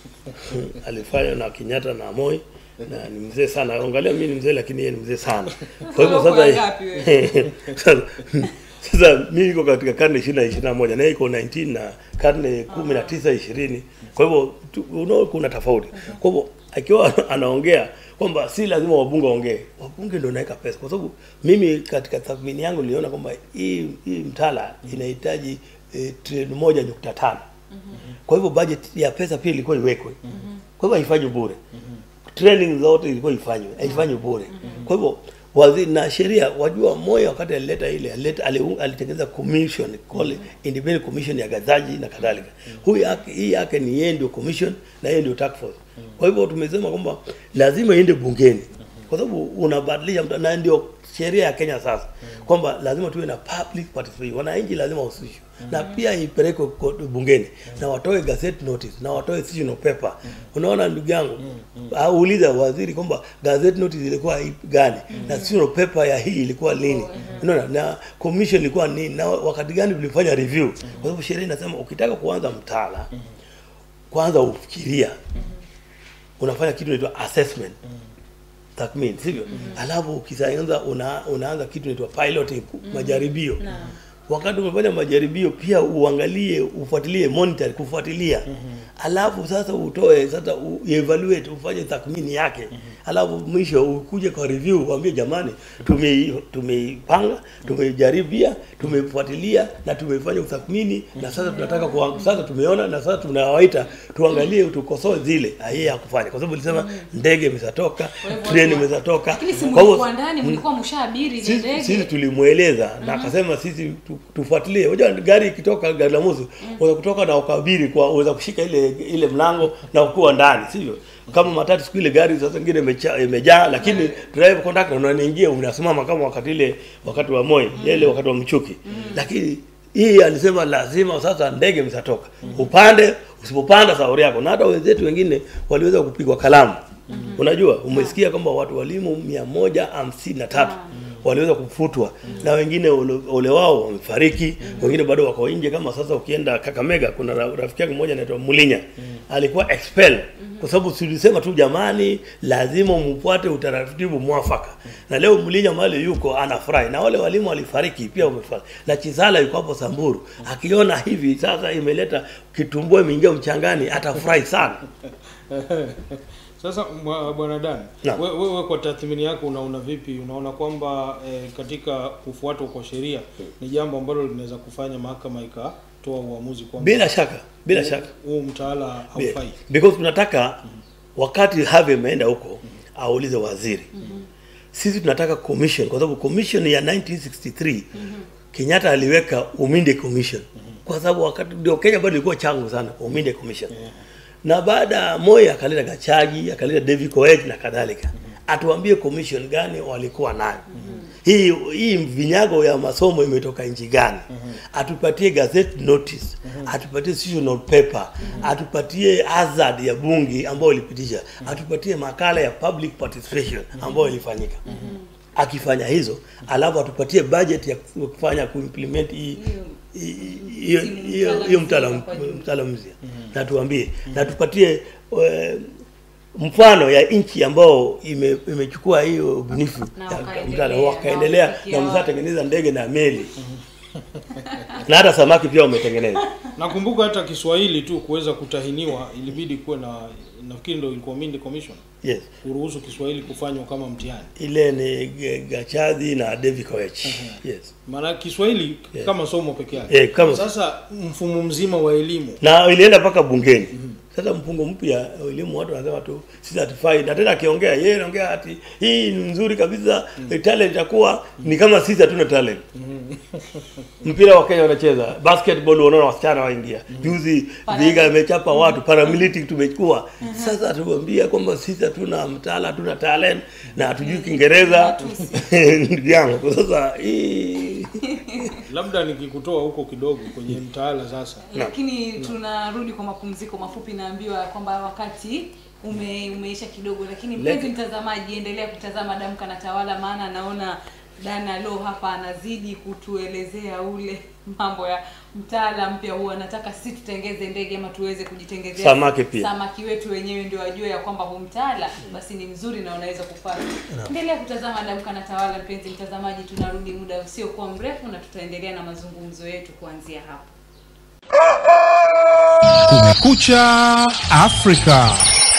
alifanya na Kenyatta na Moi na ni mzee sana. Angalia mimi ni mzee lakini yeye ni mzee sana. Kwa hivyo Uko sasa ngapi wewe? sasa sasa mimi niko katika karne 20 na 21 na yeye iko 19 na karne 19 20. Kwa hivyo tu- unaona kuna tofauti. Kwa hivyo akiwa anaongea kwamba si lazima wabunge waongee, wabunge ndio naweka pesa, kwa sababu mimi katika tathmini yangu niliona kwamba hii hii mtaala inahitaji eh, trilioni moja nukta tano. Kwa hivyo budget ya pesa pia ilikuwa iwekwe. Kwa hivyo haifanywi bure training zote ilikuwa ifanywe haifanywi bure kwa hivyo waziri na sheria wajua moyo wakati alileta ile alileta aliu- alitengeneza commission call independent commission ya gazaji na kadhalika huyu yake hii yake ni yeye ndio commission na yeye ndio task force kwa hivyo tumesema kwamba lazima iende bungeni kwa sababu unabadilisha mta- na ndio sheria ya Kenya sasa kwamba lazima tuwe na public participation wananchi lazima wahusishwe na pia ipelekwe ko- bungeni na watoe gazette notice na watoe seasonal paper unaona ndugu yangu auliza waziri kwamba gazette notice ilikuwa ipi gani na seasonal paper ya hii ilikuwa lini unaona na commission ilikuwa nini na wakati gani tulifanya review kwa sababu sheria inasema ukitaka kuanza mtaala kwanza ufikiria unafanya kitu inaitwa assessment tathmini sivyo alafu ukianza una, unaanza kitu inaitwa piloting majaribio wakati umefanya majaribio pia uangalie ufuatilie monitor kufuatilia alafu sasa utoe sasa u, evaluate ufanye tathmini yake alafu mwisho ukuje kwa review uambie jamani tume tumeipanga tumejaribia tumefuatilia na tumefanya utathmini na sasa tunataka kwa, sasa tumeona na sasa tunawaita tuangalie tukosoe zile yeye hakufanya kwa sababu nilisema ndege imeshatoka Kwa hivyo treni watu- imeshatoka Lakini si Kwa hivyo- mlikuwa ndani mlikuwa mshaabiri ile sisi, sisi ndege. tulimweleza na akasema sisi tu, tufuatilie unajua gari ikitoka gari la moshi unaweza kutoka na ukabiri kwa unaweza kushika ile ile mlango na ukuwa ndani sivyo kama matatu siku ile gari sasa ingine imecha- imejaa lakini driver conductor unaniingia unasimama kama wakati ile wakati wa Moi ile wakati wa mchuki lakini hii alisema lazima sasa ndege mtatoka upande usipopanda sauri yako na hata wenzetu wengine waliweza kupigwa kalamu unajua umesikia kwamba watu walimu mia moja hamsini na tatu waliweza kufutwa na wengine ole, ole wao wamefariki wengine bado wako nje kama sasa ukienda Kakamega kuna ra- rafiki yake mmoja anaitwa Mulinya alikuwa expel kwa sababu tulisema tu jamani lazima mfuate utaratibu mwafaka na leo Mulinya mahali yuko anafurahi na wale walimu walifariki pia wamefariki na Chisala yuko hapo Samburu akiona hivi sasa imeleta kitumbua imeingia mchangani atafurahi sana Sasa mwa- bwana Dan, Naam. we- wewe kwa tathmini yako unaona vipi? Unaona kwamba eh, katika kufuatwa kwa sheria ni jambo ambalo linaweza kufanya mahakama ikatoa uamuzi kwamba bila shaka bila shaka huu mtaala haufai? because tunataka wakati Harvey ameenda huko aulize waziri sisi tunataka commission kwa sababu commission ya 1963 Kenyatta aliweka Uminde commission kwa sababu wakati ndio Kenya bado ilikuwa changu sana Uminde commission na baada ya Moi akaleta Gachagi akaleta David Koech na kadhalika atuambie commission gani walikuwa nayo hii hii vinyago ya masomo imetoka nchi gani atupatie gazette notice atupatie seasonal paper atupatie hazard ya bunge ambayo ilipitisha atupatie makala ya public participation ambayo ilifanyika akifanya hizo alafu atupatie budget ya kufanya kuimplement hii hii- hiyo hiyo hiyo mtaala mtaala mpya na tuambie na tupatie eh, mfano ya nchi ambao ime, imechukua hiyo ubunifu Na ya wakaendelea, mtaala na wakaendelea wamefikia na wapi. msatengeneza ndege na meli na hata samaki pia wametengeneza Nakumbuka hata Kiswahili tu kuweza kutahiniwa ilibidi kuwe na nafikiri ndio ilikuwa Mindi Commission yes kuruhusu Kiswahili kufanywa kama mtihani. ile ni G- Gachadhi na David Koech yes Maana Kiswahili Yeah. kama somo peke yake. Eh, kama- Sasa mfumo mzima wa elimu na ilienda mpaka bungeni sasa mfungo mpya wa elimu watu wanasema tu si certified na tena akiongea yeye anaongea ati hii ni nzuri kabisa mm. talent itakuwa ni kama sisi hatuna talent mpira wa Kenya wanacheza basketball unaona wasichana waingia juzi Viga imechapa watu paramilitary tumechukua sasa tuambia kwamba sisi hatuna mtaala hatuna talent na hatujui Kiingereza ndugu yangu sasa hii labda nikikutoa huko kidogo kwenye mtaala sasa lakini tunarudi kwa mapumziko mafupi naambiwa kwamba wakati ume, umeisha kidogo lakini mpenzi mtazamaji endelea kutazama damka na tawala maana naona dana lo hapa anazidi kutuelezea ule mambo ya mtaala mpya huo anataka si tutengeze ndege ama tuweze kujitengezea Samaki pia. samaki wetu wenyewe ndio wajue ya kwamba huu mtaala basi ni mzuri na unaweza kufanya endelea kutazama damka na tawala mpenzi mtazamaji tunarudi muda usiokuwa mrefu na tutaendelea na mazungumzo yetu kuanzia hapo Kumekucha Afrika.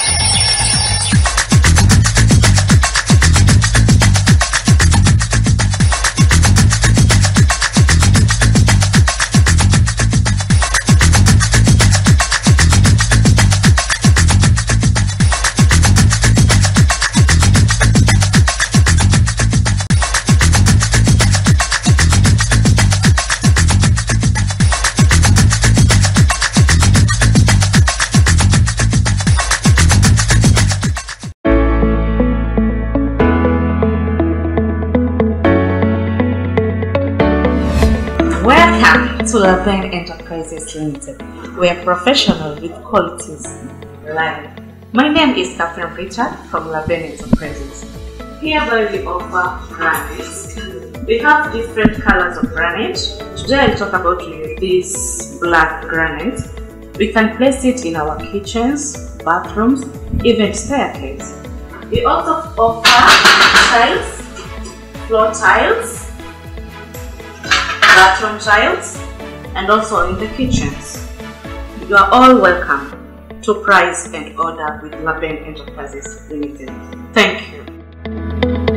Welcome to Laven Enterprises Limited. We are professional with qualities reliable. My name is Catherine Richard from Laven Enterprises. Hereby we offer granites. We have different colors of granite. Today I'll talk about this black granite. We can place it in our kitchens, bathrooms, even staircase. We also offer tiles, floor tiles, bathroom tiles, and also in the kitchens. You are all welcome to price and order with Laben Enterprises Limited. Thank you.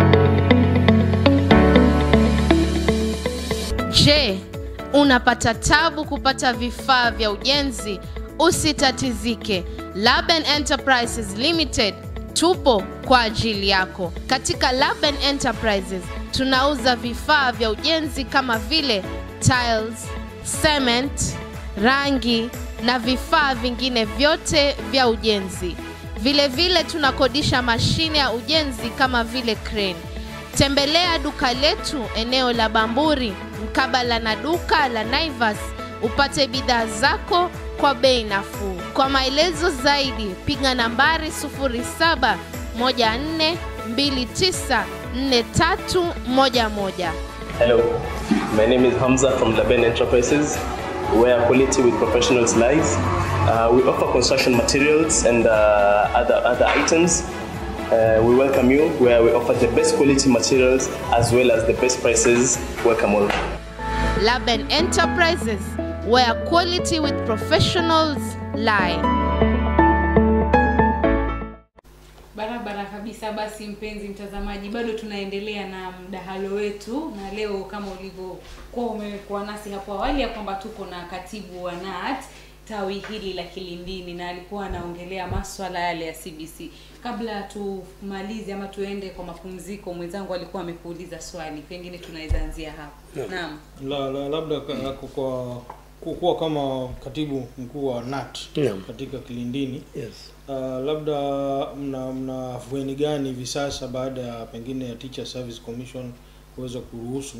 Je, unapata tabu kupata vifaa vya ujenzi? Usitatizike. Laben Enterprises Limited tupo kwa ajili yako. Katika Laben Enterprises tunauza vifaa vya ujenzi kama vile tiles, cement, rangi na vifaa vingine vyote vya ujenzi. Vile vile tunakodisha mashine ya ujenzi kama vile crane. Tembelea duka letu eneo la Bamburi mkabala na duka la Naivas upate bidhaa zako kwa bei nafuu. Kwa maelezo zaidi piga nambari 0714294311. Hello, my name is Hamza from Laben Enterprises, where quality with professionals lies. Uh, we offer construction materials and uh, other, other items. Uh, we welcome you, where we offer the best quality materials as well as the best prices. Welcome all. Laben Enterprises where quality with professionals lie. Barabara kabisa. Basi mpenzi mtazamaji, bado tunaendelea na mdahalo wetu, na leo kama ulivyokuwa umekuwa nasi hapo awali ya kwamba tuko na katibu wa NAT tawi hili la Kilindini, na alikuwa anaongelea maswala yale ya CBC. Kabla tumalize ama tuende kwa mapumziko, mwenzangu alikuwa amekuuliza swali, pengine tunaweza anzia hapo. Naam. la, la, labda ka- kwa kukuwa kama katibu mkuu wa NAT Naam. katika Kilindini Yes. uh, labda mna mna afueni gani hivi sasa baada ya pengine ya Teacher Service Commission kuweza kuruhusu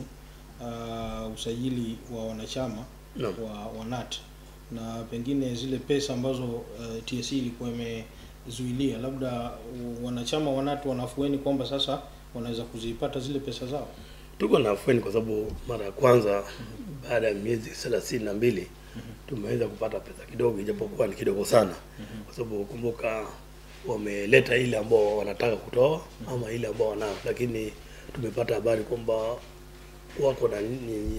uh, usajili wa wanachama Naam. wa, wa NAT na pengine zile pesa ambazo uh, TSC ilikuwa imezuilia, labda uh, wanachama wa NAT wanafueni kwamba sasa wanaweza kuzipata zile pesa zao. Tuko na afueni kwa sababu mara ya kwanza baada ya miezi thelathini na mbili tumeweza kupata pesa kidogo, ijapokuwa ni kidogo sana, kwa sababu kumbuka wameleta ile ambao wanataka kutoa ama ile ambao wanao, lakini tumepata habari kwamba wako na ni,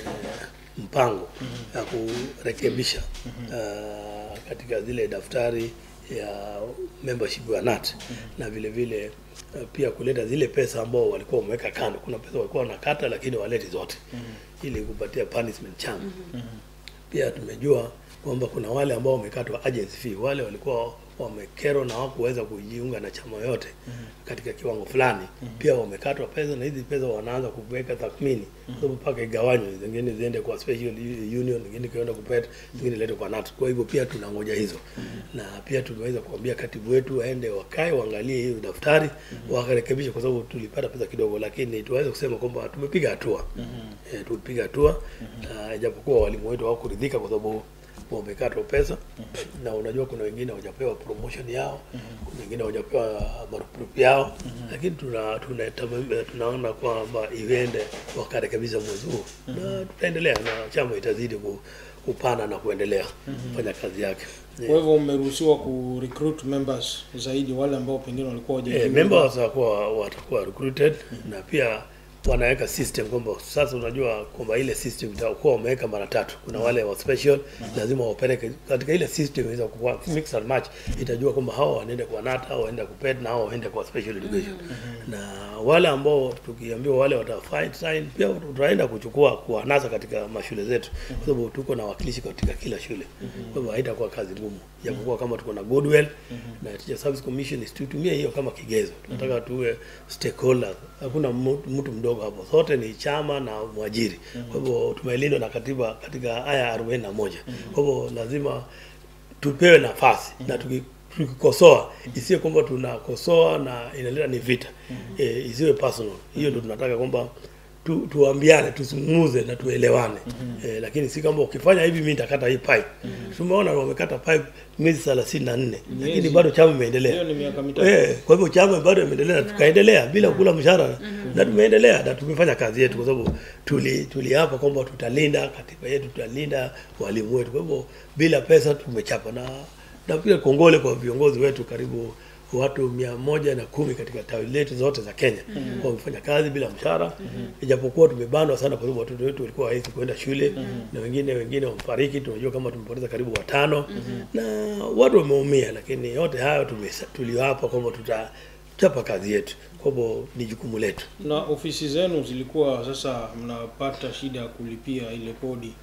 mpango ya kurekebisha uh, katika zile daftari ya membership ya NAT na vile vile uh, pia kuleta zile pesa ambao walikuwa wameweka kando. Kuna pesa walikuwa wanakata lakini waleti zote ili kupatia punishment chama. Pia tumejua kwamba kuna wale ambao wamekatwa agency fee, wale walikuwa wamekerwa na hawakuweza kujiunga na chama yote katika kiwango fulani, pia wamekatwa pesa, na hizi pesa wanaanza kuweka tathmini, kwa sababu mpaka igawanywe, zingine ziende kwa special union, zingine kienda kupet, zingine lete kwa NAT. Kwa hivyo pia tunangoja hizo, na pia tumeweza kuambia katibu wetu waende wakae waangalie hiyo daftari wakarekebisha, kwa sababu tulipata pesa kidogo, lakini tuweze kusema kwamba tumepiga hatua eh, tulipiga hatua na ijapokuwa walimu wetu hawakuridhika kwa sababu wamekatwa pesa na unajua kuna wengine hawajapewa promotion yao kuna wengine hawajapewa marupurupu yao lakini tuna tuna tunaona kwamba iende wakarekebisha mwezi huu na tutaendelea na chama itazidi ku- kupana na kuendelea kufanya kazi yake Kwa hivyo mmeruhusiwa ku recruit members zaidi, wale ambao pengine walikuwa Eh, hawajajiunga. members watakuwa watakuwa recruited na pia wanaweka system kwamba sasa unajua kwamba ile system itakuwa wameweka mara tatu. Kuna wale wa special lazima wapeleke katika ile system inaweza kuwa mix and match, itajua kwamba hawa wanaenda kwa NATA au waenda kupet na hawa waende kwa special education. Na wale ambao tukiambiwa wale wata sign pia tutaenda kuchukua kuwanasa katika mashule zetu, kwa sababu tuko na wakilishi katika kila shule. Kwa hivyo haitakuwa kazi ngumu, japokuwa kama tuko na goodwill na Teacher Service Commission tutumie hiyo kama kigezo. Tunataka tuwe stakeholders, hakuna mu- mtu mdogo hapo, sote ni chama na mwajiri. Kwa hivyo tumelindwa na katiba katika aya 41. Kwa hivyo lazima tupewe nafasi na tuki tukikosoa isiwe kwamba tunakosoa na inaleta ni vita e, isiwe personal. Hiyo ndio tunataka kwamba tu, tuambiane tusungumuze na tuelewane e, lakini si kama ukifanya hivi mimi nitakata hii pipe. Tumeona wamekata pipe miezi thelathini na nne lakini Miezi. bado chama imeendelea. Hiyo ni miaka mitatu. Eh, kwa hivyo chama bado imeendelea na tukaendelea bila kula mshahara na tumeendelea na tumefanya kazi yetu, kwa sababu tuli tuliapa kwamba tutalinda katiba yetu, tutalinda walimu wetu. Kwa hivyo bila pesa tumechapa, na na pia kongole kwa viongozi wetu karibu watu mia moja na kumi katika tawi letu zote za Kenya wamefanya kazi bila mshahara, ijapokuwa tumebanwa sana, kwa sababu watoto wetu walikuwa hawezi kuenda shule na wengine wengine wamefariki. Tunajua kama tumepoteza karibu watano na watu wameumia, lakini yote hayo tumesa- tuliwapa kwamba tutachapa kazi yetu, kwa hivyo ni jukumu letu. Na ofisi zenu zilikuwa sasa mnapata shida ya kulipia ile kodi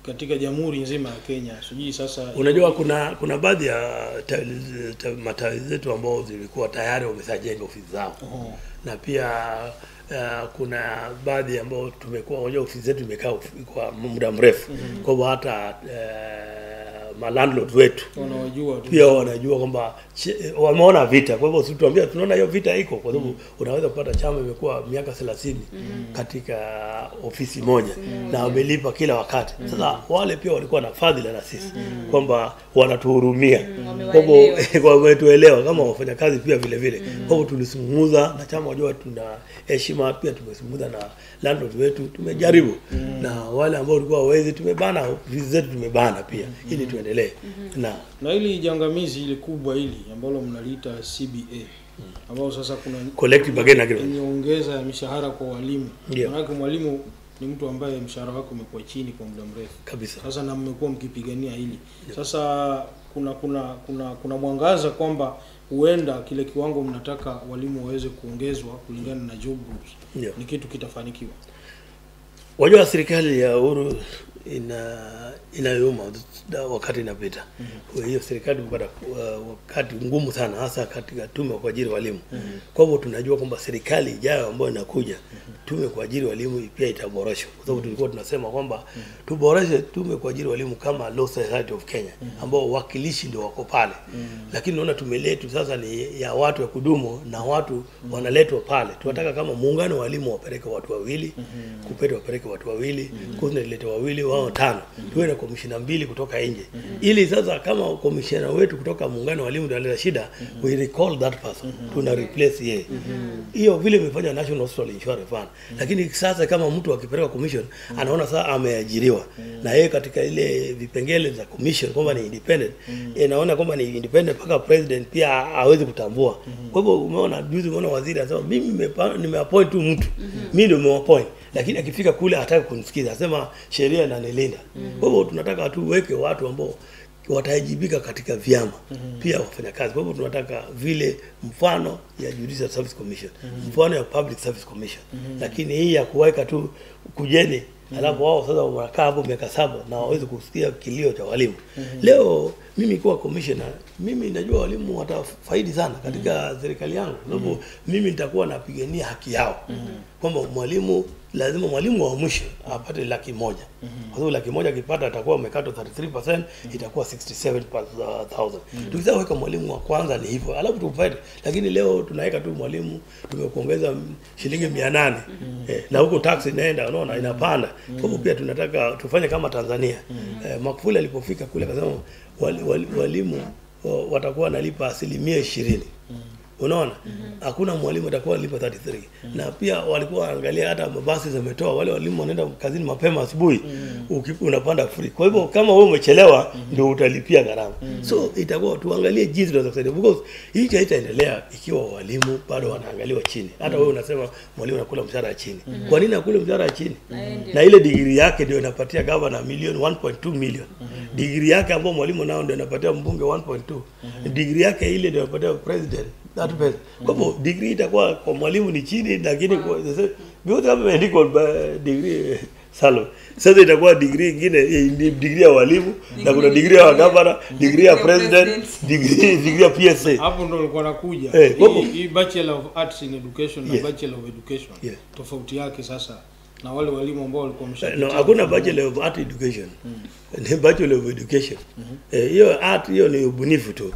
katika jamhuri nzima ya Kenya. Sijui sasa Unajua kuna kuna baadhi ya tawi- ta- matawi zetu ambao zilikuwa tayari wameshajenga ofisi zao Oho. na pia uh, kuna baadhi ambao tumekuwa unajua ofisi zetu imekaa of- kwa muda mrefu kwa hivyo hata uh, malandlord wetu wanawajua tu. pia wanajua kwamba che- wameona vita. Kwa hivyo situambia tunaona hiyo vita iko, kwa sababu unaweza kupata chama imekuwa miaka 30 katika ofisi moja na wamelipa kila wakati. Sasa wale pia walikuwa na fadhila na sisi kwamba wanatuhurumia, kwa hivyo wametuelewa kama wafanyakazi pia vile vile. Kwa hivyo tulisungumuza na chama, wajua tuna heshima pia, tumezungumza na landlord wetu, tumejaribu na wale ambao walikuwa hawezi, tumebana ofisi zetu, tumebana pia ili tuendelee na na hili jangamizi hili kubwa hili ambalo mnaliita CBA ambao sasa kuna collective bargaining agreement. nyongeza ya mishahara kwa walimu. Ndio. Maanake mwalimu ni mtu ambaye mshahara wake umekuwa chini kwa muda mrefu. kabisa Sasa na mmekuwa mkipigania hili. Sasa kuna kuna kuna kuna mwangaza kwamba huenda kile kiwango mnataka walimu waweze kuongezwa kulingana na job groups. Ndio. Ni kitu kitafanikiwa. wajua serikali ya uhuru ina inayuma da- wakati inapita Kwa hiyo serikali kupata uh, wakati ngumu sana hasa katika tume ya kuajiri walimu kwa hivyo tunajua kwamba serikali ijayo ambayo inakuja tume ya kuajiri walimu pia itaboreshwa kwa sababu tulikuwa tunasema kwamba tuboreshe tume ya kuajiri walimu kama Law Society of Kenya ambao wakilishi ndio wako pale lakini naona tume letu sasa ni ya watu ya kudumu na watu wanaletwa pale tunataka kama muungano wa walimu wapeleke watu wawili kupete wapeleke watu wawili mm ilete wawili wao tano tuwe na komishina mbili kutoka nje ili sasa kama komishina wetu kutoka muungano wa walimu ndio analeta shida we recall that person tuna replace yeye hiyo vile imefanya National Hospital Insurance Fund lakini sasa kama mtu akipeleka commission anaona sasa ameajiriwa na yeye katika ile vipengele za commission kwamba ni independent inaona kwamba ni independent mpaka president pia hawezi kutambua kwa hivyo umeona juzi umeona waziri anasema mimi nimepa- nimeappoint tu mtu mimi ndio nimeappoint lakini akifika kule hataki kunisikiza anasema sheria inanilinda kwa hivyo tunataka tuweke watu ambao wataajibika katika vyama pia wafanyakazi. Kwa hivyo tunataka vile mfano ya Judicial Service Commission, mfano ya Public Service Commission, lakini hii ya kuweka tu kujeni alafu wao sasa wanakaa hapo miaka saba na wawezi kusikia kilio cha walimu. Leo mimi kuwa commissioner, mimi najua walimu watafaidi sana katika serikali yangu, kwa sababu mimi nitakuwa napigania haki yao kwamba mwalimu lazima mwalimu wa mwisho apate laki moja kwa sababu laki moja akipata atakuwa amekatwa 33% itakuwa 67000 tukisema weka mwalimu wa kwanza ni hivyo alafu tufaidi lakini leo tunaweka tu mwalimu tumekuongeza m- shilingi 800 eh, na huko tax inaenda unaona inapanda kwa hivyo pia tunataka tufanye kama Tanzania eh, Magufuli alipofika kule akasema wali, wali, walimu wa- watakuwa wanalipa asilimia ishirini unaona hakuna mwalimu atakuwa analipa 33 na pia walikuwa wanaangalia hata mabasi zimetoa wale walimu wanaenda kazini mapema asubuhi uki- unapanda free kwa hivyo kama wewe umechelewa ndio utalipia gharama so itakuwa tuangalie jinsi tunaweza kusaidia because hii haitaendelea ikiwa walimu bado wanaangaliwa chini hata wewe unasema mwalimu anakula mshahara ya chini kwa nini akule mshahara ya chini na ile digrii yake ndio inapatia gavana milioni 1.2 million digrii yake ambayo mwalimu nao ndio inapatia mbunge 1.2 digrii yake ile ndio inapatia president that pesa kwa hivyo degree itakuwa kwa mwalimu ni chini lakini kwa sasa vyote kama imeandikwa ba- degree salo sasa itakuwa degree ingine eh, ni degree ya walimu na kuna degree ya gavana degree ya president degree degree ya PSA Hapo ndo nilikuwa nakuja. Eh, Hii- wapo. Hii Bachelor of Arts in Education na Yes. Bachelor of Education. Yeah. Tofauti yake sasa na wale walimu ambao walikuwa no wameshapita. hakuna bachelor of art education ni bachelor of education Eh, hiyo art hiyo ni ubunifu tu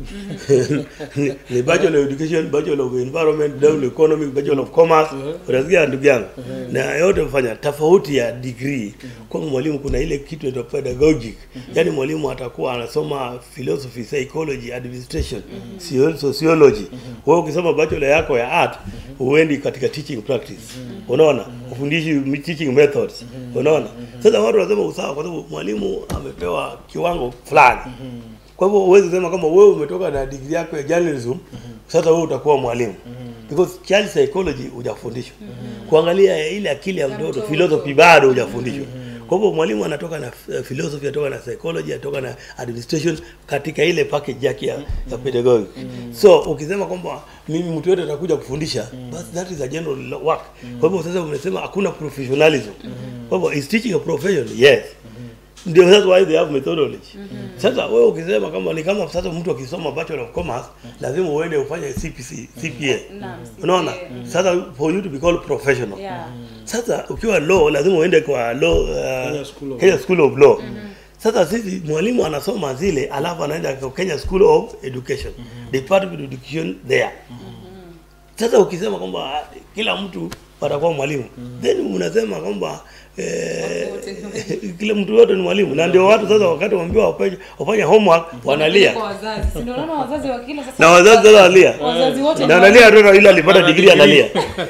ni, ni bachelor of education bachelor of environment bachelor of economic bachelor of commerce unasikia ndugu yangu na yote mfanya tofauti ya degree kwa mwalimu kuna ile kitu inaitwa pedagogic yani mwalimu atakuwa anasoma philosophy psychology administration sio- sociology wewe ukisoma bachelor yako ya art huendi katika teaching practice unaona ufundishi teaching methods unaona sasa watu wanasema usawa kwa sababu mwalimu amepewa kiwango fulani kwa hivyo huwezi sema kama wewe umetoka na degree yako ya journalism sasa wewe utakuwa mwalimu because child psychology hujafundishwa kuangalia ile akili ya mtoto philosophy bado hujafundishwa kwa hivyo mwalimu anatoka na uh, philosophy anatoka na psychology anatoka na administration katika ile package yake ya, ya pedagogy so ukisema kwamba mimi mtu yote atakuja kufundisha basi that is a general work kwa hivyo sasa umesema hakuna professionalism kwa hivyo is teaching a profession yes ndio that's why they have methodology sasa wewe ukisema kama ni kama sasa mtu akisoma bachelor of commerce lazima uende ufanye CPC CPA Naam, unaona CPA. sasa for you to be called professional Yeah. sasa ukiwa law lazima uende kwa law uh, Kenya School of Kenya School of Law sasa sisi mwalimu anasoma zile alafu anaenda kwa Kenya School of Education Department of Education there sasa ukisema kwamba ah, kila mtu atakuwa mwalimu then mnasema kwamba eh, Watu wote ni walimu. kila mtu yote ni mwalimu na ndio watu sasa wakati waambiwa wafanye wafanye homework wanalia Kwa wazazi. Si ndio unaona wazazi wa kila sasa. na wazazi sasa wanalia Wazazi wote na ni analia tu na yule alipata degree analia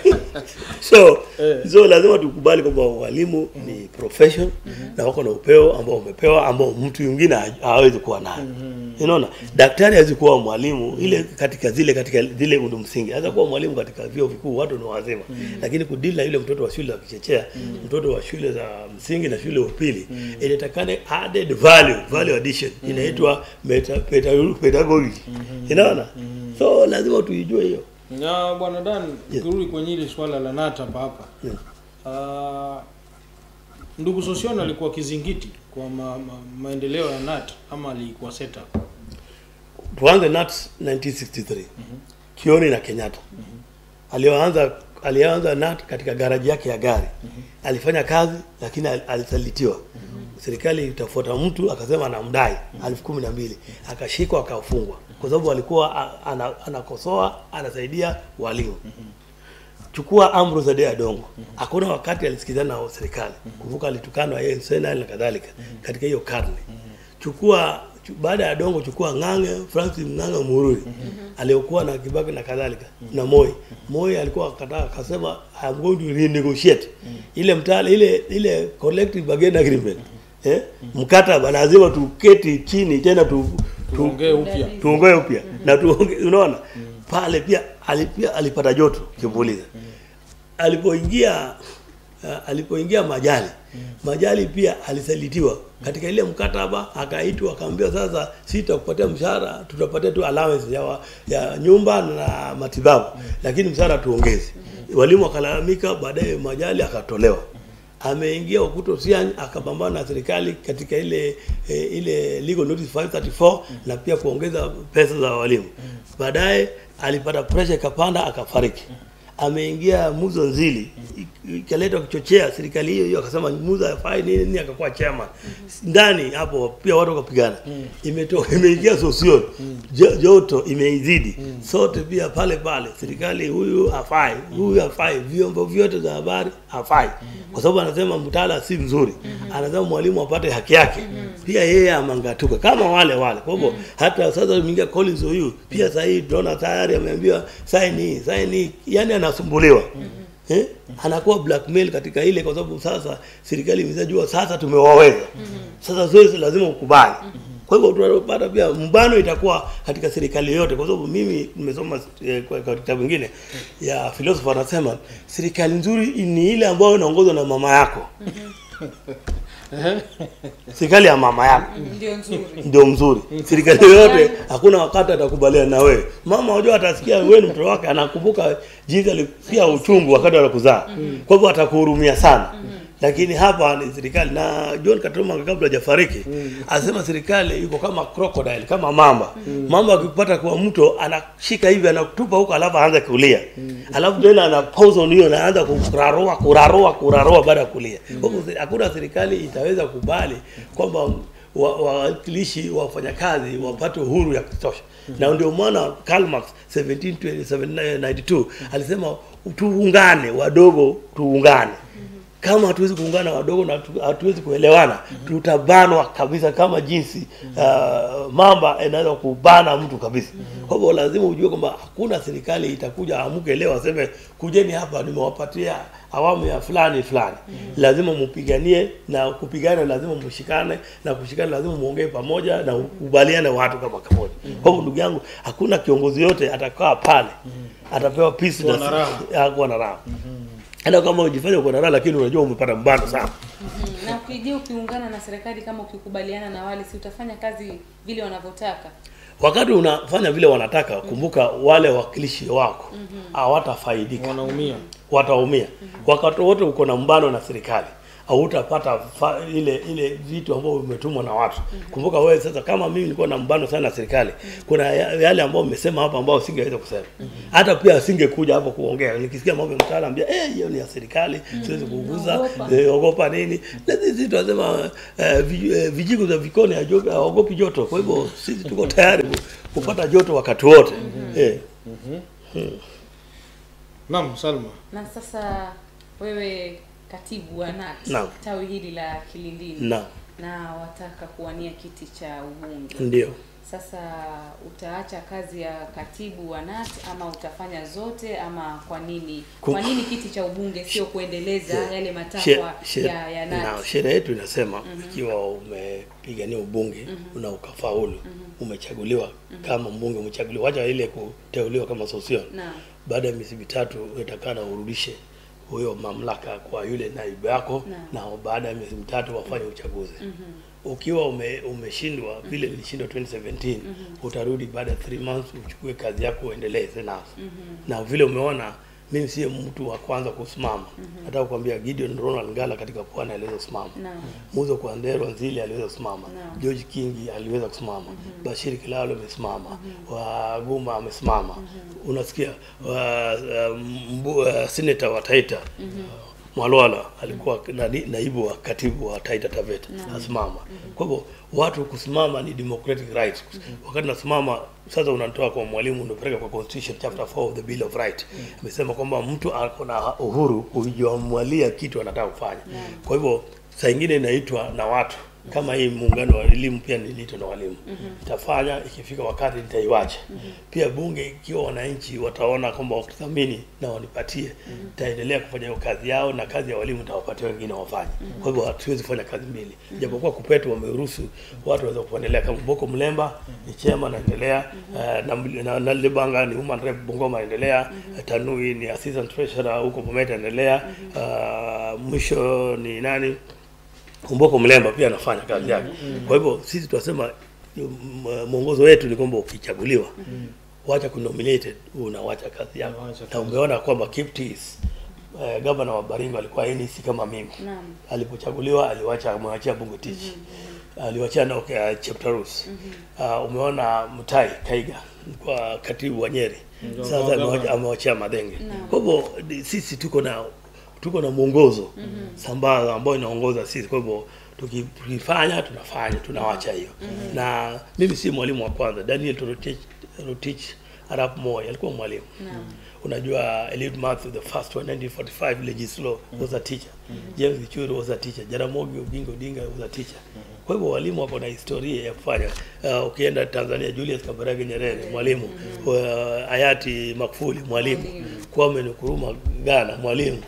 so Eh. so lazima tukubali kwamba walimu ni profession na wako na upeo ambao umepewa ambao mtu mwingine ha- hawezi kuwa nayo unaona daktari hawezi kuwa mwalimu ile katika zile katika zile undu msingi hawezi kuwa mwalimu katika vyuo vikuu watu ni wazima lakini kudili na yule mtoto wa shule za kichechea mtoto wa shule za msingi na shule ya upili inatakana added value value addition inaitwa meta, peta- pedagogy unaona so lazima tuijue hiyo na bwana Dan Yes. ukirudi kwenye ile swala la nata hapa hapa Yes. Ah, ndugu Sosion alikuwa kizingiti kwa ma, ma, maendeleo ya nata ama alikuwa setup tuanze nat 1963 kioni na kenyatta alioanza alianza nat katika garaji yake ya gari alifanya kazi lakini al- alisalitiwa serikali itafuata mtu akasema anamdai elfu kumi na mbili akashikwa akafungwa kwa sababu alikuwa a- ana- anakosoa anasaidia walimu chukua Ambrose Ade Adongo hakuna wakati alisikizana na serikali kumbuka alitukanwa yeye Senal na kadhalika katika hiyo karne chukua chu- baada ya Adongo chukua Ng'ang'e Francis Ng'ang'e Mururi aliyokuwa na Kibaki na kadhalika na Moi Moi alikuwa akataa akasema I'm going to renegotiate ile mtaala ile ile collective bargaining agreement eh mkataba lazima tuketi chini tena tu, tu, tuongee upya tuongoe upya na tuonge, unaona pale pia alipia alipata joto kimuuliza alipoingia uh, alipoingia majali majali pia alisalitiwa katika ile mkataba akaitwa akaambiwa sasa sitakupatia mshahara tutapatia tu allowance ya, wa- ya nyumba na matibabu lakini mshahara tuongeze walimu wakalalamika baadaye majali akatolewa ameingia Okuto Siany akapambana na serikali katika ile e, ile legal notice 534 na pia kuongeza pesa za walimu. Baadaye alipata pressure ikapanda akafariki. Ameingia Muzo Nzili i- ikaleta kuchochea serikali hiyo hiyo, akasema Muzo hafai nini nini, akakuwa chairman ndani hapo, pia watu wakapigana. Imetoka imeingia Sosion Jo- joto imeizidi sote pia pale pale, serikali huyu hafai, huyu hafai, vyombo vyote vya habari hafai, kwa sababu anasema mtaala si mzuri, anasema mwalimu apate haki yake, pia yeye amangatuka kama wale wale. Kwa hivyo hata sasa imeingia Collins huyu pia sasa hii tunaona tayari ameambiwa sign hii sign hii, yani anasumbuliwa Eh? anakuwa blackmail katika ile kwa sababu sasa serikali imeshajua sasa tumewaweza sasa zoezi lazima ukubali kwa hivyo tunapata pia mbano itakuwa katika serikali yote kwa sababu mimi nimesoma eh, kwa kwa kitabu kingine ya philosopher anasema serikali nzuri ni ile ambayo inaongozwa na mama yako serikali ya mama yako ndio nzuri ndio mzuri. Serikali yoyote hakuna wakati atakubaliana na wewe. Mama unajua atasikia wewe ni mtoto wake, anakumbuka jinsi alisikia uchungu wakati anakuzaa. Kwa hivyo atakuhurumia sana. Lakini hapa ni serikali na John Katumba kabla hajafariki anasema serikali yuko kama crocodile, kama mamba. Mamba akipata kwa mto anashika hivi anakutupa huko alafu aanza kulia. Alafu tena ana pause on hiyo na anaanza kurarua kurarua kurarua baada ya kulia. Kwa hivyo hakuna serikali itaweza kubali kwamba wa- wawakilishi wa wafanyakazi wapate uhuru ya kutosha na ndio maana Karl Marx 1792 alisema tuungane wadogo tuungane kama hatuwezi kuungana wadogo na hatu- hatuwezi kuelewana tutabanwa kabisa kama jinsi uh, mamba inaweza kubana mtu kabisa kwa hivyo lazima ujue kwamba hakuna serikali itakuja amuke leo aseme kujeni hapa nimewapatia awamu ya fulani fulani lazima mpiganie na kupigana lazima mshikane na kushikana lazima muongee pamoja na ukubaliane watu kama kamoja kwa hivyo ndugu yangu hakuna kiongozi yote atakaa pale atapewa peace Kuwa na raha. ya kuwa na raha hata kama ujifanye uko na raha lakini unajua umepata mbano sana Mhm. na ukija ukiungana na serikali kama ukikubaliana na wale si utafanya kazi vile wanavyotaka wakati unafanya vile wanataka kumbuka wale wakilishi wako hawatafaidika wanaumia wataumia wakati wote uko na mbano na serikali hautapata fa- ile ile vitu ambavyo vimetumwa na watu. Kumbuka wewe sasa, kama mimi nilikuwa na mbano sana na serikali, kuna ya- yale ambayo umesema hapa ambao singeweza kusema, hata pia asingekuja hapo kuongea. Nikisikia mambo ya mtaala ambia eh, hiyo ni ya serikali, siwezi kuguza, Naogopa. eh, ogopa nini. Na sisi tunasema eh, vi- eh, vijiko za vikoni hajo- haogopi joto. Kwa hivyo sisi tuko tayari ku- kupata joto wakati wote eh. Naam, Salma. Na sasa wewe katibu wa NAT Naam. tawi hili la Kilindini Naam. na wataka kuwania kiti cha ubunge. Ndio. Sasa utaacha kazi ya katibu wa NAT ama utafanya zote ama kwa nini? Ku- Kwa nini kiti cha ubunge sio kuendeleza yale She- matakwa she- ya, ya na NAT? sheria yetu inasema ikiwa umepigania ubunge na ukafaulu umechaguliwa kama mbunge umechaguliwa, wacha ile kuteuliwa kama sosion. Naam. Baada ya miezi mitatu utakana urudishe huyo mamlaka kwa yule naibu yako Naam. na baada ya miezi mitatu wafanye uchaguzi. Ukiwa ume, umeshindwa vile nilishindwa 2017 utarudi baada ya 3 months uchukue kazi yako uendeleze nazo. Na vile umeona mimi siye mtu wa kwanza kusimama. Nataka kukwambia Gideon Ronald Ngala katika pwani aliweza kusimama. Naam. Muzo kwa Ndero Nzili aliweza kusimama. Naam. George Kingi aliweza kusimama. Bashir Kilalo amesimama. Wa Guma amesimama. Unasikia wa uh, mbu, uh, senator wa Taita Mwalwala alikuwa nani- naibu wa katibu wa Taita Taveta asimama. Kwa hivyo watu kusimama ni democratic rights. Wakati nasimama sasa, unatoa kwa mwalimu unapeleka kwa constitution chapter 4 of the bill of right, amesema kwamba mtu ako na uhuru kujiamulia kitu anataka kufanya. Kwa hivyo saa ingine inaitwa na watu kama hii muungano wa elimu pia niliitwa na walimu itafanya ikifika wakati nitaiwacha pia bunge ikiwa wananchi wataona kwamba wakithamini na wanipatie itaendelea kufanya hiyo kazi yao na kazi ya walimu itawapatia wengine wafanye kwa hivyo hatuwezi kufanya kazi mbili japokuwa kupetu wameruhusu watu waweza kuendelea kama Boko Mlemba ni chema naendelea eh, na, na, na Lebanga ni human rep Bungoma anaendelea eh, Tanui ni assistant treasurer huko Bomet anaendelea uh, mwisho ni nani Kumboko Mlemba pia anafanya kazi yake. Kwa hivyo sisi tunasema m- mwongozo wetu ni kwamba ukichaguliwa wacha kunominated unawacha kazi yako. Unawacha Na umeona kwamba Kiptis eh, gavana wa Baringo alikuwa NEC kama mimi. Naam. Alipochaguliwa aliwacha amewachia Bungu Tichi. Aliwachia na okay, Cheptarus. Uh, umeona Mutai Kaiga kwa katibu wa Nyeri. Ndio, Sasa kwa amewacha- gavana. amewachia Madenge. Kwa hivyo ni- sisi tuko na tuko na mwongozo sambamba ambao inaongoza sisi. Kwa hivyo tuki- tukifanya tunafanya tunawacha hiyo. Na mimi si mwalimu wa kwanza. Daniel Torotich, Rotich Arap Moi alikuwa mwalimu. Unajua Eliud Mathew the first one 1945 legislo was a teacher. James Gichuru was a teacher. Jaramogi Oginga Odinga was a teacher. Kwa hivyo walimu wako na historia ya kufanya. Uh, ukienda Tanzania Julius Kambarage Nyerere mwalimu. Uh, hayati Magufuli mwalimu. Kwame Nkrumah Ghana mwalimu.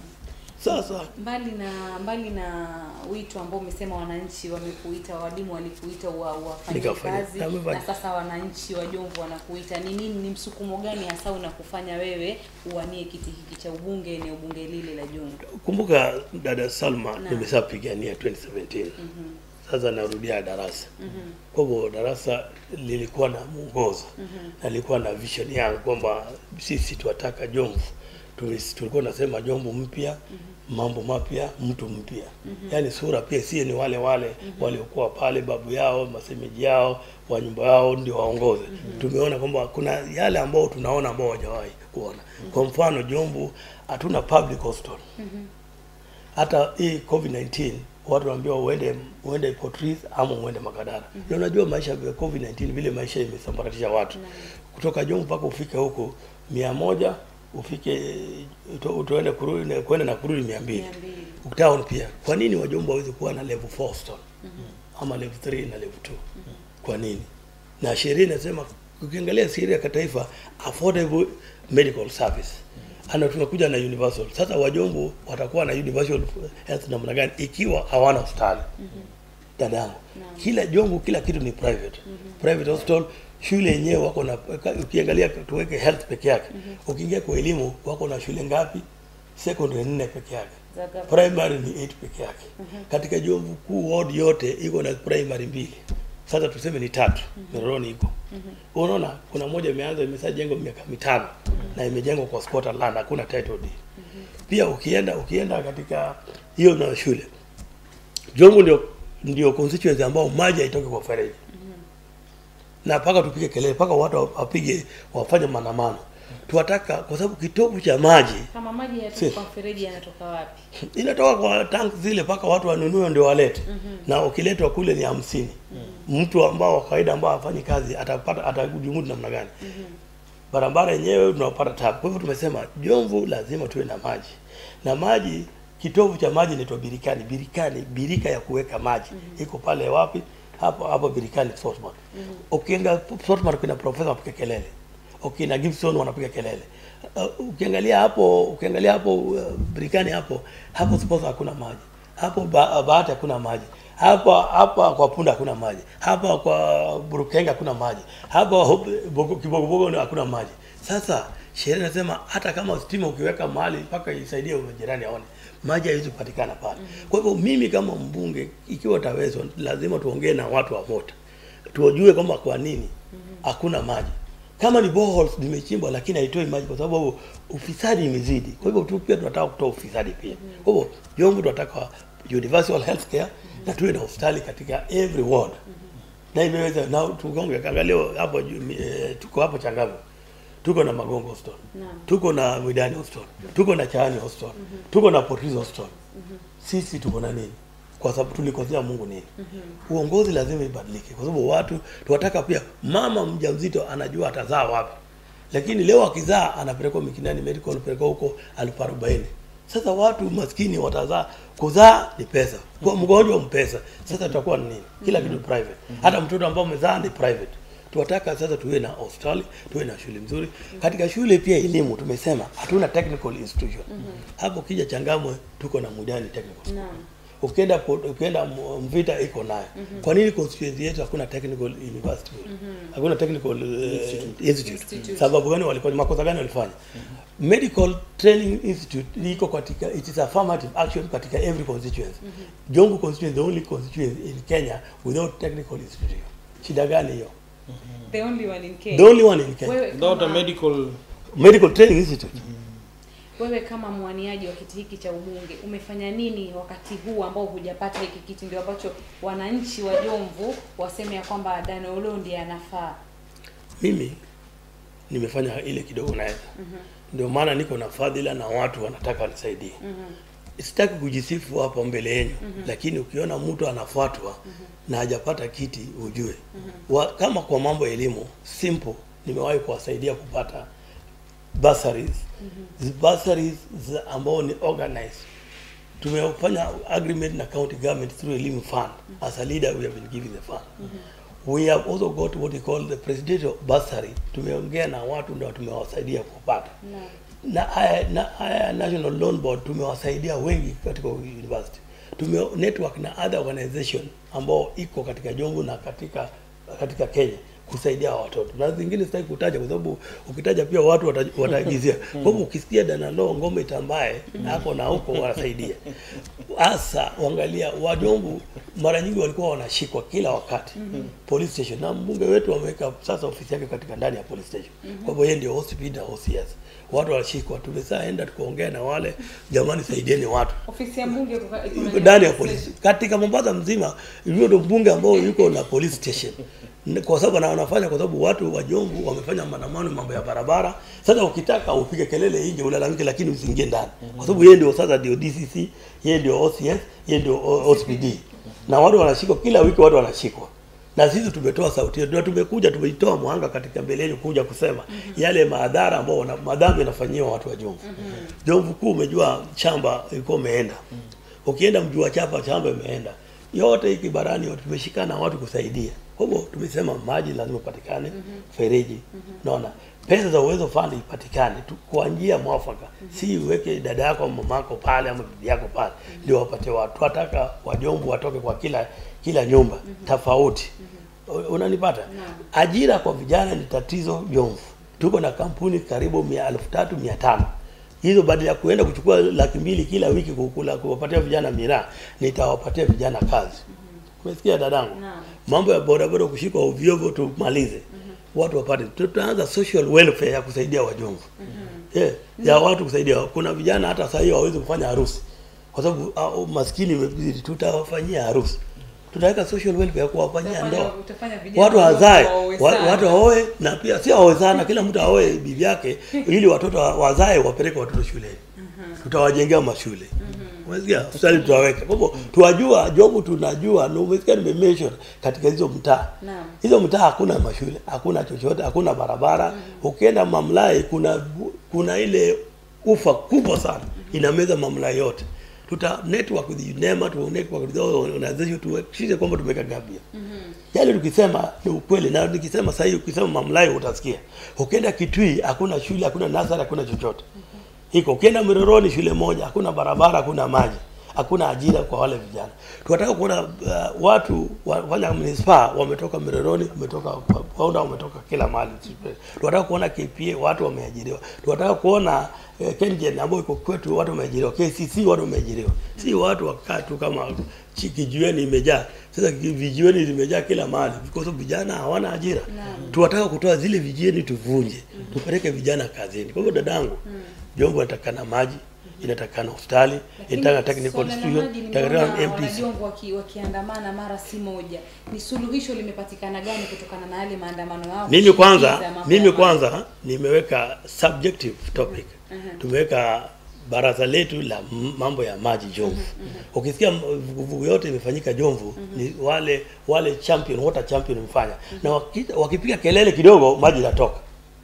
Sasa Mbali na mbali na wito ambao umesema wananchi wamekuita, walimu walikuita wa wafanye Nikafanya. kazi Na na, wamefanya. sasa wananchi wa Jomvu wanakuita, ni nini, ni msukumo gani hasa unakufanya wewe uwanie kiti hiki cha ubunge eneo bunge lile la Jomvu? kumbuka dada Salma Naam. nimeshapigania 2017 sasa narudia darasa kwa hivyo darasa lilikuwa na mwongozo na lilikuwa na vision yangu kwamba sisi tuwataka Jomvu Tulis- tulikuwa nasema Jomvu mpya mambo mapya mtu mpya yaani sura pia sie ni wale wale waliokuwa pale babu yao masemeji yao wa nyumba yao ndio waongoze tumeona kwamba kuna yale ambao tunaona ambao hawajawahi kuona kwa mfano Jomvu hatuna public hospital hata hii covid 19 watu wanaambiwa uende uende Port Reitz ama uende Makadara. Na unajua maisha ya covid 19 vile maisha imesambaratisha watu kutoka Jomvu mpaka ufike huko mia moja ufike uto- utoende kurudi na kwenda na kurudi mia mbili Mia mbili. town pia. Kwa nini wajomba hawezi kuwa na level 4 hospital ama level 3 na level 2? Kwa nini? Na sheria inasema ukiangalia sheria ya kitaifa affordable medical service ana tunakuja na universal. Sasa wajombo watakuwa na universal health namna gani ikiwa hawana hospitali? Dadangu, kila jongo kila kitu ni private. Private hospital shule yenyewe wako na ukiangalia tuweke health peke yake. Ukiingia kwa elimu wako na shule ngapi? Secondary nne peke yake. Za gavana. Primary ni 8 peke yake. Katika Jomvu kuu ward yote iko na primary mbili. Sasa tuseme ni tatu. Miroroni iko. Unaona kuna moja imeanza imeshajengwa miaka mitano na imejengwa kwa squatter land hakuna title deed. Pia ukienda ukienda katika hiyo na shule Jomvu ndio ndio constituency ambao maji haitoki kwa fereji na mpaka tupige kelele mpaka watu wapige wafanye maandamano. Tuwataka kwa sababu kitovu cha maji Kama maji Si. yatoka kwa mfereji yanatoka wapi? inatoka kwa tank zile mpaka watu wanunue ndio walete na ukiletwa kule ni hamsini mtu ambao wa kawaida ambao hafanyi kazi atapata atajumudu namna gani barabara yenyewe tunapata tabu kwa hivyo tumesema jomvu lazima tuwe na maji na maji kitovu cha maji inaitwa birikani birikani birika ya kuweka maji iko pale wapi hapo hapo birikani Portsmouth ukienda Portsmouth kuna profesa wapiga kelele ukina Gibson wanapiga kelele uh, ukiangalia hapo ukiangalia hapo uh, birikani hapo hapo suppose hakuna maji hapo ba, bahati hakuna maji hapa hapa kwa punda hakuna maji hapa kwa burukenga hakuna maji hapa Hope- Bogo- kibogobogo ndio hakuna maji sasa sheria inasema hata kama stima ukiweka mahali mpaka isaidie jirani aone maji haiwezi kupatikana pale kwa hivyo mimi kama mbunge ikiwa tawezwa lazima tuongee na watu wa mota tuwajue kwamba kwa nini hakuna maji kama ni boreholes zimechimbwa lakini haitoi maji kwa sababu ufisadi imezidi kwa hivyo tu pia tunataka kutoa ufisadi pia kwa hivyo Jomvu tunataka universal health care na tuwe na hospitali katika every ward na imeweza na tugonge kaangalia hapo juu, eh, tuko hapo Changavu tuko na Magongo Hospital tuko na Mwidani Hospital tuko na Chaani Hospital tuko na Portis Hospital sisi tuko na nini kwa sababu tulikosea Mungu nini uongozi lazima ibadilike kwa sababu watu tuwataka pia mama mjamzito anajua atazaa wapi lakini leo akizaa anapelekwa Mikinani Medical anapelekwa huko elfu arobaini sasa watu maskini watazaa kuzaa ni pesa kwa mgonjwa mpesa sasa tutakuwa ni nini kila kitu private hata mtoto ambao umezaa ni private tunataka sasa tuwe na hospitali tuwe na shule mzuri katika shule pia elimu tumesema hatuna technical institution hapo kija changamwe tuko na mudani technical Naam. ukienda po- ukienda M- mvita iko nayo kwa nini constituency yetu hakuna technical university hakuna technical uh, institute. sababu gani walifanya makosa gani walifanya medical training institute iko katika it is affirmative action katika every constituency Jomvu constituency the only constituency in Kenya without technical institute shida gani hiyo The only one in Kenya. the only one in Kenya Wewe without a kama, medical medical training institute wewe kama mwaniaji wa kiti hiki cha ubunge umefanya nini wakati huu ambao hujapata hiki kiti, ndio ambacho wananchi wa Jomvu waseme ya kwamba Dan Oloo ndiye anafaa? mimi nimefanya ile kidogo naweza ndio maana niko na fadhila na watu wanataka wanisaidie sitaki kujisifu hapa mbele yenu lakini ukiona mtu anafuatwa na hajapata kiti ujue wa, kama kwa mambo ya elimu simple nimewahi kuwasaidia kupata bursaries mm bursaries za ambao ni organized tumefanya agreement na county government through elimu fund as a leader we have been giving the fund we have also got what we call the presidential bursary tumeongea na watu ndio tumewasaidia kupata na haya na haya national loan board tumewasaidia wengi katika university tume network na other organization ambao iko katika Jomvu na katika katika Kenya kusaidia hawa watoto na zingine sitaki kutaja kwa sababu ukitaja pia watu wata- wataagizia kwa hivyo ukisikia danalo ngome tambaye hapo na huko wanasaidia hasa uangalia wajombu mara nyingi walikuwa wanashikwa kila wakati police station na mbunge wetu ameweka sasa ofisi yake katika ndani ya police station kwa hivyo yeye ndio OCP na OCS watu wanashikwa tumesaenda tukaongea na wale jamani saidieni watu Ofisi ya mbunge iko ka- iko Iko ndani ya polisi katika Mombasa mzima, hiyo ndio mbunge ambao yuko na police station, N- kwa sababu na wanafanya kwa sababu watu wa Jomvu wamefanya maandamano mambo ya barabara. Sasa ukitaka upige kelele nje ulalamike, lakini usiingie ndani, kwa sababu yeye ndio sasa ndio DCC, yeye ndio OCS, yeye ndio O- OCPD, na watu wanashikwa kila wiki, watu wanashikwa na sisi tumetoa sauti yetu na tumekuja tumeitoa mwanga katika mbele yenu kuja kusema yale madhara ambao wana- madhambi yanafanyiwa watu wa Jomvu. Jomvu kuu umejua shamba ilikuwa umeenda. Ukienda mji wa Chapa shamba imeenda. Yote hiki barani yote tumeshikana watu kusaidia. Kwa hivyo tumesema maji lazima ipatikane, fereji. Naona pesa za uwezo fund ipatikane tu kwa njia mwafaka. Si uweke dada yako au mamako pale ama bibi yako pale ndio wapate watu. Tunataka wajomvu watoke kwa kila kila nyumba tofauti. U- Unanipata? Ajira kwa vijana ni tatizo Jomvu. Tuko na kampuni karibu mia elfu tatu mia tano hizo badala ya kuenda kuchukua laki mbili kila wiki kukula kuwapatia vijana miraa, nitawapatia vijana kazi. Umesikia dadangu? Naam. Mambo ya bodaboda kushikwa ovyo ovyo tumalize. Watu wapate. Tutaanza social welfare ya kusaidia wajomvu. yeah, ya watu kusaidia. Kuna vijana hata sasa hivi hawawezi kufanya harusi kwa sababu uh, maskini imezidi. Tutawafanyia harusi, tutaweka social welfare kuwafanyia Utafanya- ndoa utafanya vijana watu wazae waoe wa- sana. watu waoe na pia si waoe sana kila mtu aoe bibi yake ili watoto wa- wazae wapeleke watoto shuleni tutawajengea mashule umesikia hospitali tutaweka kwa hivyo tuwajua jobu tunajua na umesikia nimemention katika hizo mtaa Naam. hizo mtaa hakuna mashule hakuna chochote hakuna barabara ukienda mamlai kuna kuna ile ufa kubwa sana inameza mamlai yote tuta network with UNEMA tu network with all organization tuhakikishe kwamba tumeweka gapia yale tukisema ni ukweli na nikisema sasa hivi ukisema mamlai utasikia ukienda Kitui hakuna shule hakuna nasari hakuna chochote iko ukienda Miroroni shule moja hakuna barabara hakuna maji hakuna ajira kwa wale vijana tunataka kuona uh, watu wafanya manispaa wametoka Miroroni wametoka Paunda wametoka kila mahali tunataka kuona KPA watu wameajiriwa tunataka kuona eh, KenGen ambao iko kwetu watu wameajiriwa KCC watu wameajiriwa si watu wakaa tu kama chi- kijiweni imejaa sasa ki- vijiweni vimejaa kila mahali kwa sababu vijana hawana ajira tunataka kutoa zile vijiweni tuvunje tupeleke vijana kazini kwa hivyo dadangu Jombo inatakana maji, inatakana hospitali, inataka technical Swala la institution, maji inatakana nimeona MTC. wanajombo waki, wakiandamana mara si moja. Ni suluhisho limepatikana gani kutokana na yale maandamano yao? Mimi kwanza, kushinikiza mambo mimi ya maji? kwanza nimeweka subjective topic. Tumeweka baraza letu la m- mambo ya maji Jomvu. Ukisikia m- vuguvugu yote imefanyika Jomvu ni wale wale champion water champion mfanya na waki, wakipiga kelele kidogo maji inatoka.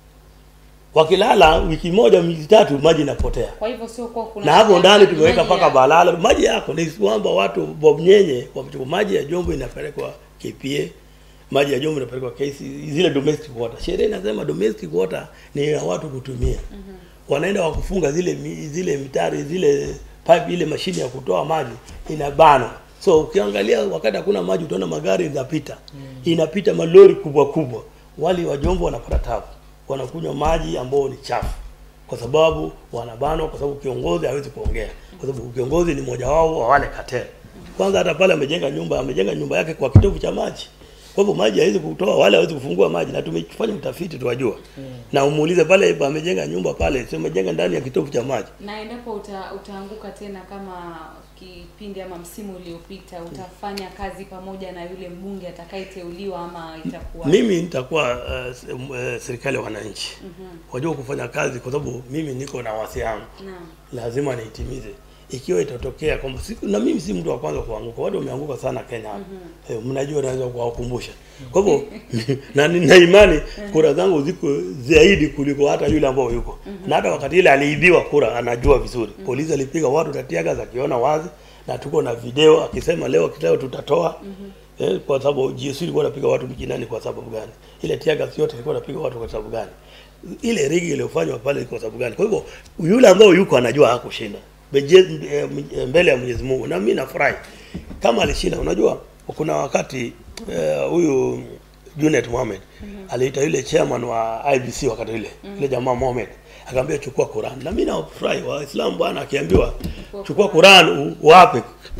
Wakilala wiki moja wiki tatu maji inapotea. Kwa hivyo sio kwa kuna na hapo ndani maji tumeweka ya- mpaka balala maji yako ni kwamba watu Bob Nyenye wamechukua maji ya Jombo inapelekwa KPA maji ya Jombo inapelekwa KC zile domestic water sheria inasema domestic water ni ya watu kutumia wanaenda wakufunga zile mi- zile mitari zile pipe ile mashine ya kutoa maji inabana so ukiangalia wakati hakuna maji utaona magari inapita inapita malori kubwa kubwa wale wa Jombo wanapata tabu wanakunywa maji ambao ni chafu kwa sababu wanabanwa, kwa sababu kiongozi hawezi kuongea, kwa sababu kiongozi ni mmoja wao wa wale cartel. Kwanza hata pale amejenga nyumba, amejenga nyumba yake kwa kitovu cha maji, kwa hivyo maji hawezi kutoa, wale hawezi kufungua maji, na tumefanya utafiti tuwajua, na umuulize pale amejenga nyumba pale, sio amejenga ndani ya kitovu cha maji. na endapo uta, utaanguka tena kama kipindi ama msimu uliopita utafanya kazi pamoja na yule mbunge atakayeteuliwa ama itakuwa Mimi nitakuwa uh, s- m- uh, serikali ya wananchi, wajua kufanya kazi, kwa sababu mimi niko na wasi yangu Naam. lazima niitimize ikiwa itatokea kwamba siku na mimi si mtu wa kwanza kuanguka watu wameanguka sana Kenya hapa eh, mnajua naweza kuwakumbusha kwa hivyo na nina imani kura zangu ziko zaidi kuliko hata yule ambao yuko na hata wakati ile aliibiwa kura anajua vizuri polisi alipiga watu tatiaga akiona wazi na tuko na video akisema leo kitao tutatoa Eh, kwa sababu GSU ilikuwa inapiga watu mjinani kwa sababu gani? Ile tiaga yote ilikuwa inapiga watu kwa sababu gani? Ile rigi iliyofanywa pale kwa sababu gani? Kwa hivyo yule ambao yuko anajua hakushinda Beje- eh, m- mbele ya Mwenyezi Mungu, na mimi nafurahi kama alishinda. Unajua kuna wakati eh, huyu Junet Mohamed aliita yule chairman wa IBC wakati ile yule jamaa Mohamed akamwambia chukua Quran, na mimi nafurahi Waislamu bwana, akiambiwa chukua Quran u- uwape,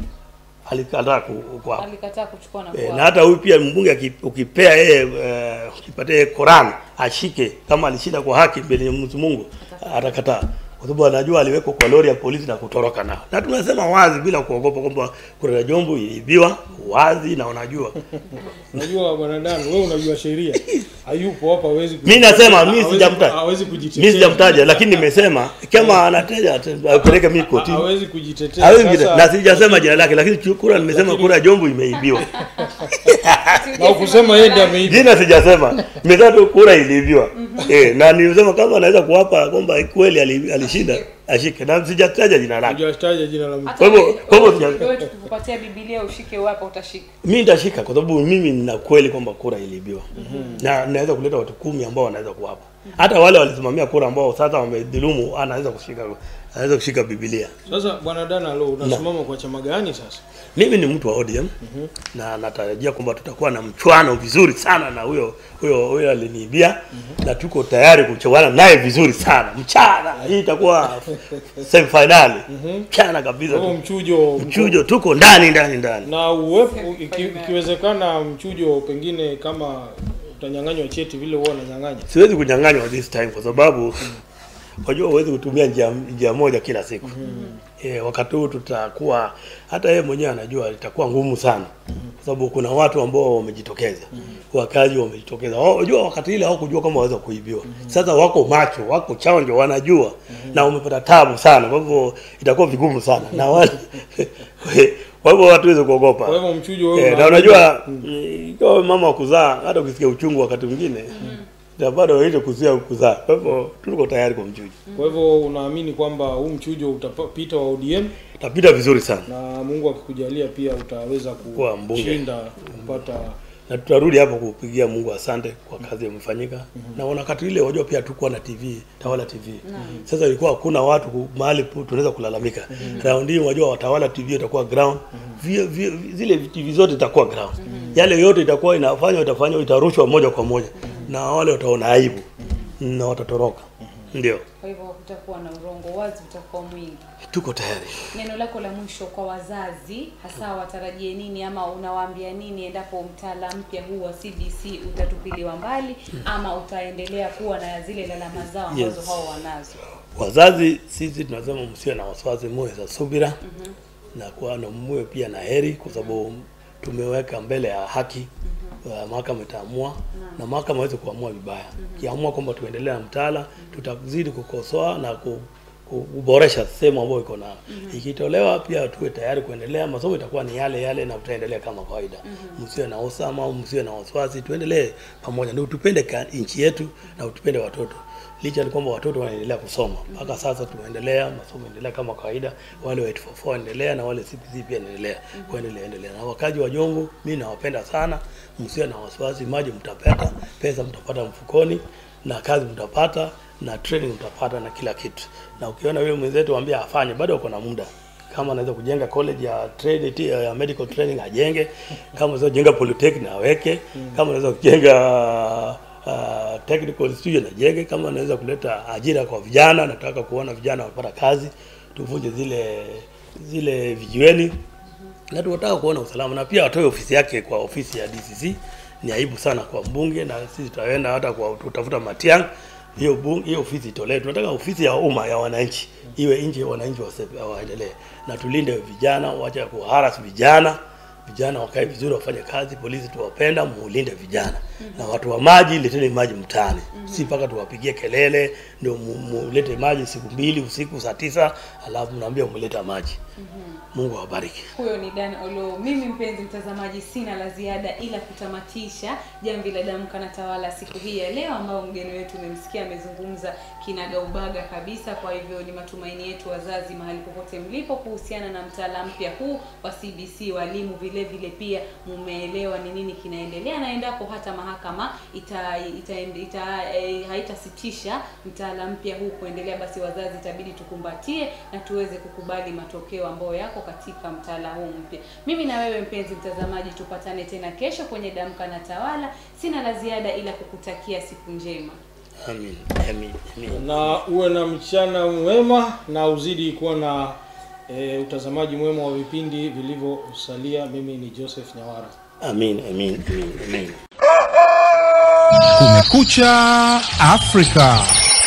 alikataa ku- kuwapa alikataa kuchukua na Eh, kuwapa. na hata huyu pia mbunge aki- ukipea yeye eh, ukipatia yeye Quran ashike kama alishinda kwa haki mbele ya Mwenyezi Mungu atakataa kwa sababu anajua aliwekwa kwa lori ya polisi na kutoroka nao. Na tunasema wazi bila kuogopa kwamba kura ya Jombo iliibiwa wazi na unajua. Unajua bwana Dan, wewe unajua sheria. Hayupo hapa hawezi Mimi nasema mimi hawezi- sijamtaja. Hawezi kujitetea. Mimi sijamtaja lakini nimesema kama anateja ata- apeleke mimi kotini. Hawezi kujitetea. Hawezi Sasa- kujitetea. na sijasema jina lake lakini kura nimesema Lakini- kura ya Jombo imeibiwa. na ukusema yeye ndiye ameiba. Jina sijasema. Nimesema tu kura iliibiwa. Eh, na nilisema kama anaweza kuwapa kwamba kweli ali- alishinda ashike. Na sijataja jina lake. Hujataja jina la mtu. Hata Kwa hivyo- wewe- kwa hivyo wewe- sija- wewe tukikupatia Biblia ushike wapo utashika. Mimi nitashika kwa sababu mimi nina kweli kwamba kura iliibiwa. Na naweza kuleta watu kumi ambao wanaweza kuwapa. Hata wale walisimamia kura ambao sasa wamedhulumu anaweza kushika anaweza kushika Biblia. Sasa bwana Dan, alo unasimama kwa chama gani sasa? Mimi ni mtu wa ODM na natarajia kwamba tutakuwa na mchwano vizuri sana na huyo huyo huyo aliniibia na tuko tayari kuchwana naye vizuri sana mchana. Hii itakuwa semi finali mchana kabisa, Kwa mchujo mchujo tuko ndani ndani ndani. na uwepo iki, ikiwezekana mchujo pengine kama utanyang'anywa cheti vile huwa unanyang'anya. Siwezi kunyang'anywa this time kwa sababu Wajua huwezi kutumia njia, njia moja kila siku. E, wakati huu tutakuwa hata yeye mwenyewe anajua itakuwa ngumu sana kwa sababu kuna watu ambao wamejitokeza wakazi wamejitokeza Wao- wajua wakati ile hawakujua kama waweza kuibiwa sasa wako macho wako chanjo wanajua na wamepata tabu sana kwa hivyo itakuwa vigumu sana na wale kwa hivyo watu waweze kuogopa Kwa hivyo mchujo wewe Eh, na unaamini- unajua mm, ikiwa wewe mama wa kuzaa hata ukisikia uchungu wakati mwingine na bado waite kuzia kuzaa kwa hivyo tuko tayari kwa mchujo Kwa hivyo unaamini kwamba huu mchujo utapita wa ODM tapita vizuri sana na Mungu akikujalia pia utaweza Kuwa mbunge. kushinda kupata na tutarudi hapo kupigia Mungu asante kwa kazi imefanyika. Na wakati ile wajua pia tukuwa na TV, Tawala TV. Sasa ilikuwa hakuna watu ku- mahali pu- tunaweza kulalamika. Round hii wajua watawala TV itakuwa ground. Vi, vi, zile TV zote itakuwa ground. Yale yote itakuwa inafanywa itafanywa itarushwa moja kwa moja. Na wale wataona aibu na watatoroka. Ndio. Kwa hivyo kutakuwa na urongo, wazi utakuwa mwingi. Tuko tayari. Neno lako la mwisho kwa wazazi, hasa watarajie nini ama unawaambia nini endapo mtaala mpya huu wa CBC utatupiliwa mbali ama utaendelea kuwa na zile lalama zao ambazo Yes. hao wanazo? Wazazi sisi tunasema msiwe na wasiwasi, muwe za subira na kuwa na muwe pia na heri, kwa sababu tumeweka mbele ya haki uh, mahakama itaamua na mahakama hawezi kuamua vibaya. Kiamua kwamba tuendelee na mtaala, tutazidi kukosoa na ku, ku- kuboresha sehemu ambayo iko na ikitolewa, pia tuwe tayari kuendelea. Masomo itakuwa ni yale yale na tutaendelea kama kawaida. Msiwe na usama, msiwe na wasiwasi, tuendelee pamoja, ndio tupende ka- nchi yetu na tupende watoto licha ni kwamba watoto wanaendelea kusoma mpaka sasa, tunaendelea masomo endelea kama kawaida, wale wa 844 endelea na wale CPC pia endelea kuendelea endelea. Na wakaji wa Jongo, mimi nawapenda sana, msiwe na wasiwasi, maji mtapata, pesa mtapata mfukoni, na kazi mtapata, na training mtapata na kila kitu. Na ukiona yule mwenzetu ambia afanye, bado uko na muda kama anaweza kujenga college ya trade ti- ya medical training ajenge, kama anaweza kujenga polytechnic aweke, kama anaweza kujenga uh, technical institution ajenge, kama anaweza kuleta ajira kwa vijana, nataka kuona vijana wanapata kazi, tuvunje zile zile vijiweni na tunataka kuona usalama na pia atoe ofisi yake kwa ofisi ya DCC. Ni aibu sana kwa mbunge, na sisi tutaenda hata kwa tutafuta Matiang'i hiyo bunge hiyo ofisi itolewe. Tunataka ofisi ya umma ya wananchi iwe nje, wananchi wase- waendelee na tulinde vijana, wacha kuharas vijana vijana wakae vizuri, wafanye kazi. Polisi tuwapenda, muulinde vijana na watu wa maji, leteni maji mtaani, si mpaka tuwapigie kelele ndio mu- mulete maji siku mbili usiku saa tisa alafu mnaambia umeleta maji. Mungu awabariki. Huyo ni Dan Olo. Mimi mpenzi mtazamaji, sina la ziada ila kutamatisha jamvi la Damka na Tawala siku hii ya leo, ambao mgeni wetu umemsikia amezungumza kinagaubaga kabisa. Kwa hivyo ni matumaini yetu wazazi, mahali popote mlipo, kuhusiana na mtaala mpya huu wa CBC, walimu vile vile pia mumeelewa ni nini kinaendelea, na endapo hata mahakama ita, ita, ita, eh, haitasitisha mtaala mpya huu kuendelea, basi wazazi itabidi tukumbatie na tuweze kukubali matokeo ambayo yako katika mtaala huu mpya. Mimi na wewe mpenzi mtazamaji, tupatane tena kesho kwenye Damka na Tawala. Sina la ziada ila kukutakia siku njema. Amin. Amin. Amin. na uwe na mchana mwema na uzidi kuwa na e, utazamaji mwema wa vipindi vilivyosalia. Mimi ni Joseph Nyawara. Amin. Amin. Amin. Amin. Kumekucha Afrika.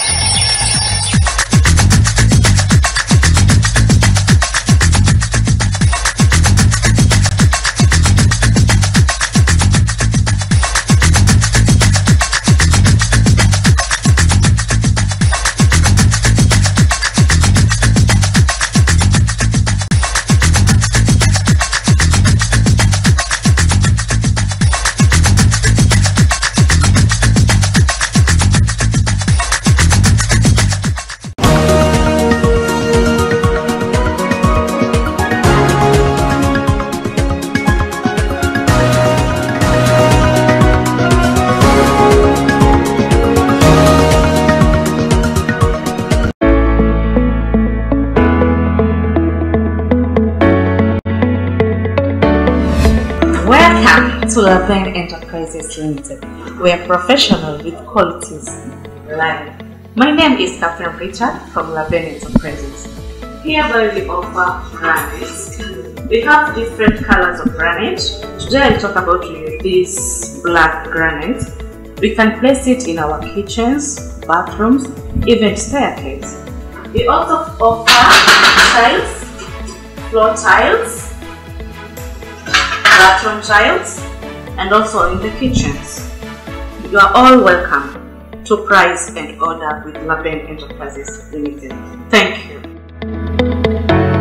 Welcome to Laben Enterprises Limited. We are professional with qualities live. My name is Catherine Richard from Laben Enterprises. Hereby we offer granites. We have different colors of granite. Today I'll talk about this black granite. We can place it in our kitchens, bathrooms, even staircase. We also offer tiles, floor tiles, bathroom tiles, and also in the kitchens. You are all welcome to price and order with Laben Enterprises Limited. Thank you.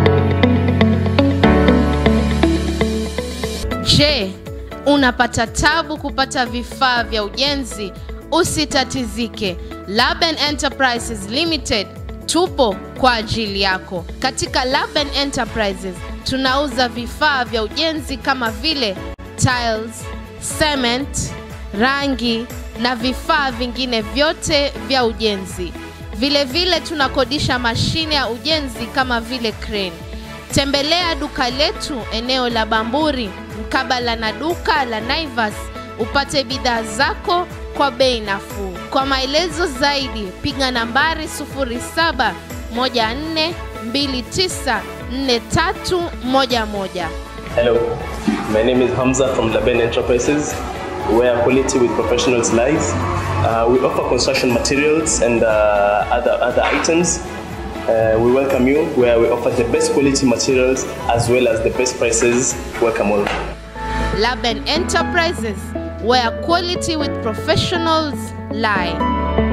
Je, unapata tabu kupata vifaa vya ujenzi? Usitatizike. Laben Enterprises Limited tupo kwa ajili yako. Katika Laben Enterprises tunauza vifaa vya ujenzi kama vile tiles, cement, rangi na vifaa vingine vyote vya ujenzi. Vile vile tunakodisha mashine ya ujenzi kama vile crane. Tembelea duka letu eneo la Bamburi mkabala na duka la Naivas upate bidhaa zako kwa bei nafuu. Kwa maelezo zaidi piga nambari 0714294311. Hello, my name is Hamza from Laben Enterprises, where quality with professionals lies. Uh, we offer construction materials and uh, other, other items. Uh, we welcome you, where we offer the best quality materials as well as the best prices. Welcome all. Laben Enterprises where quality with professionals lie.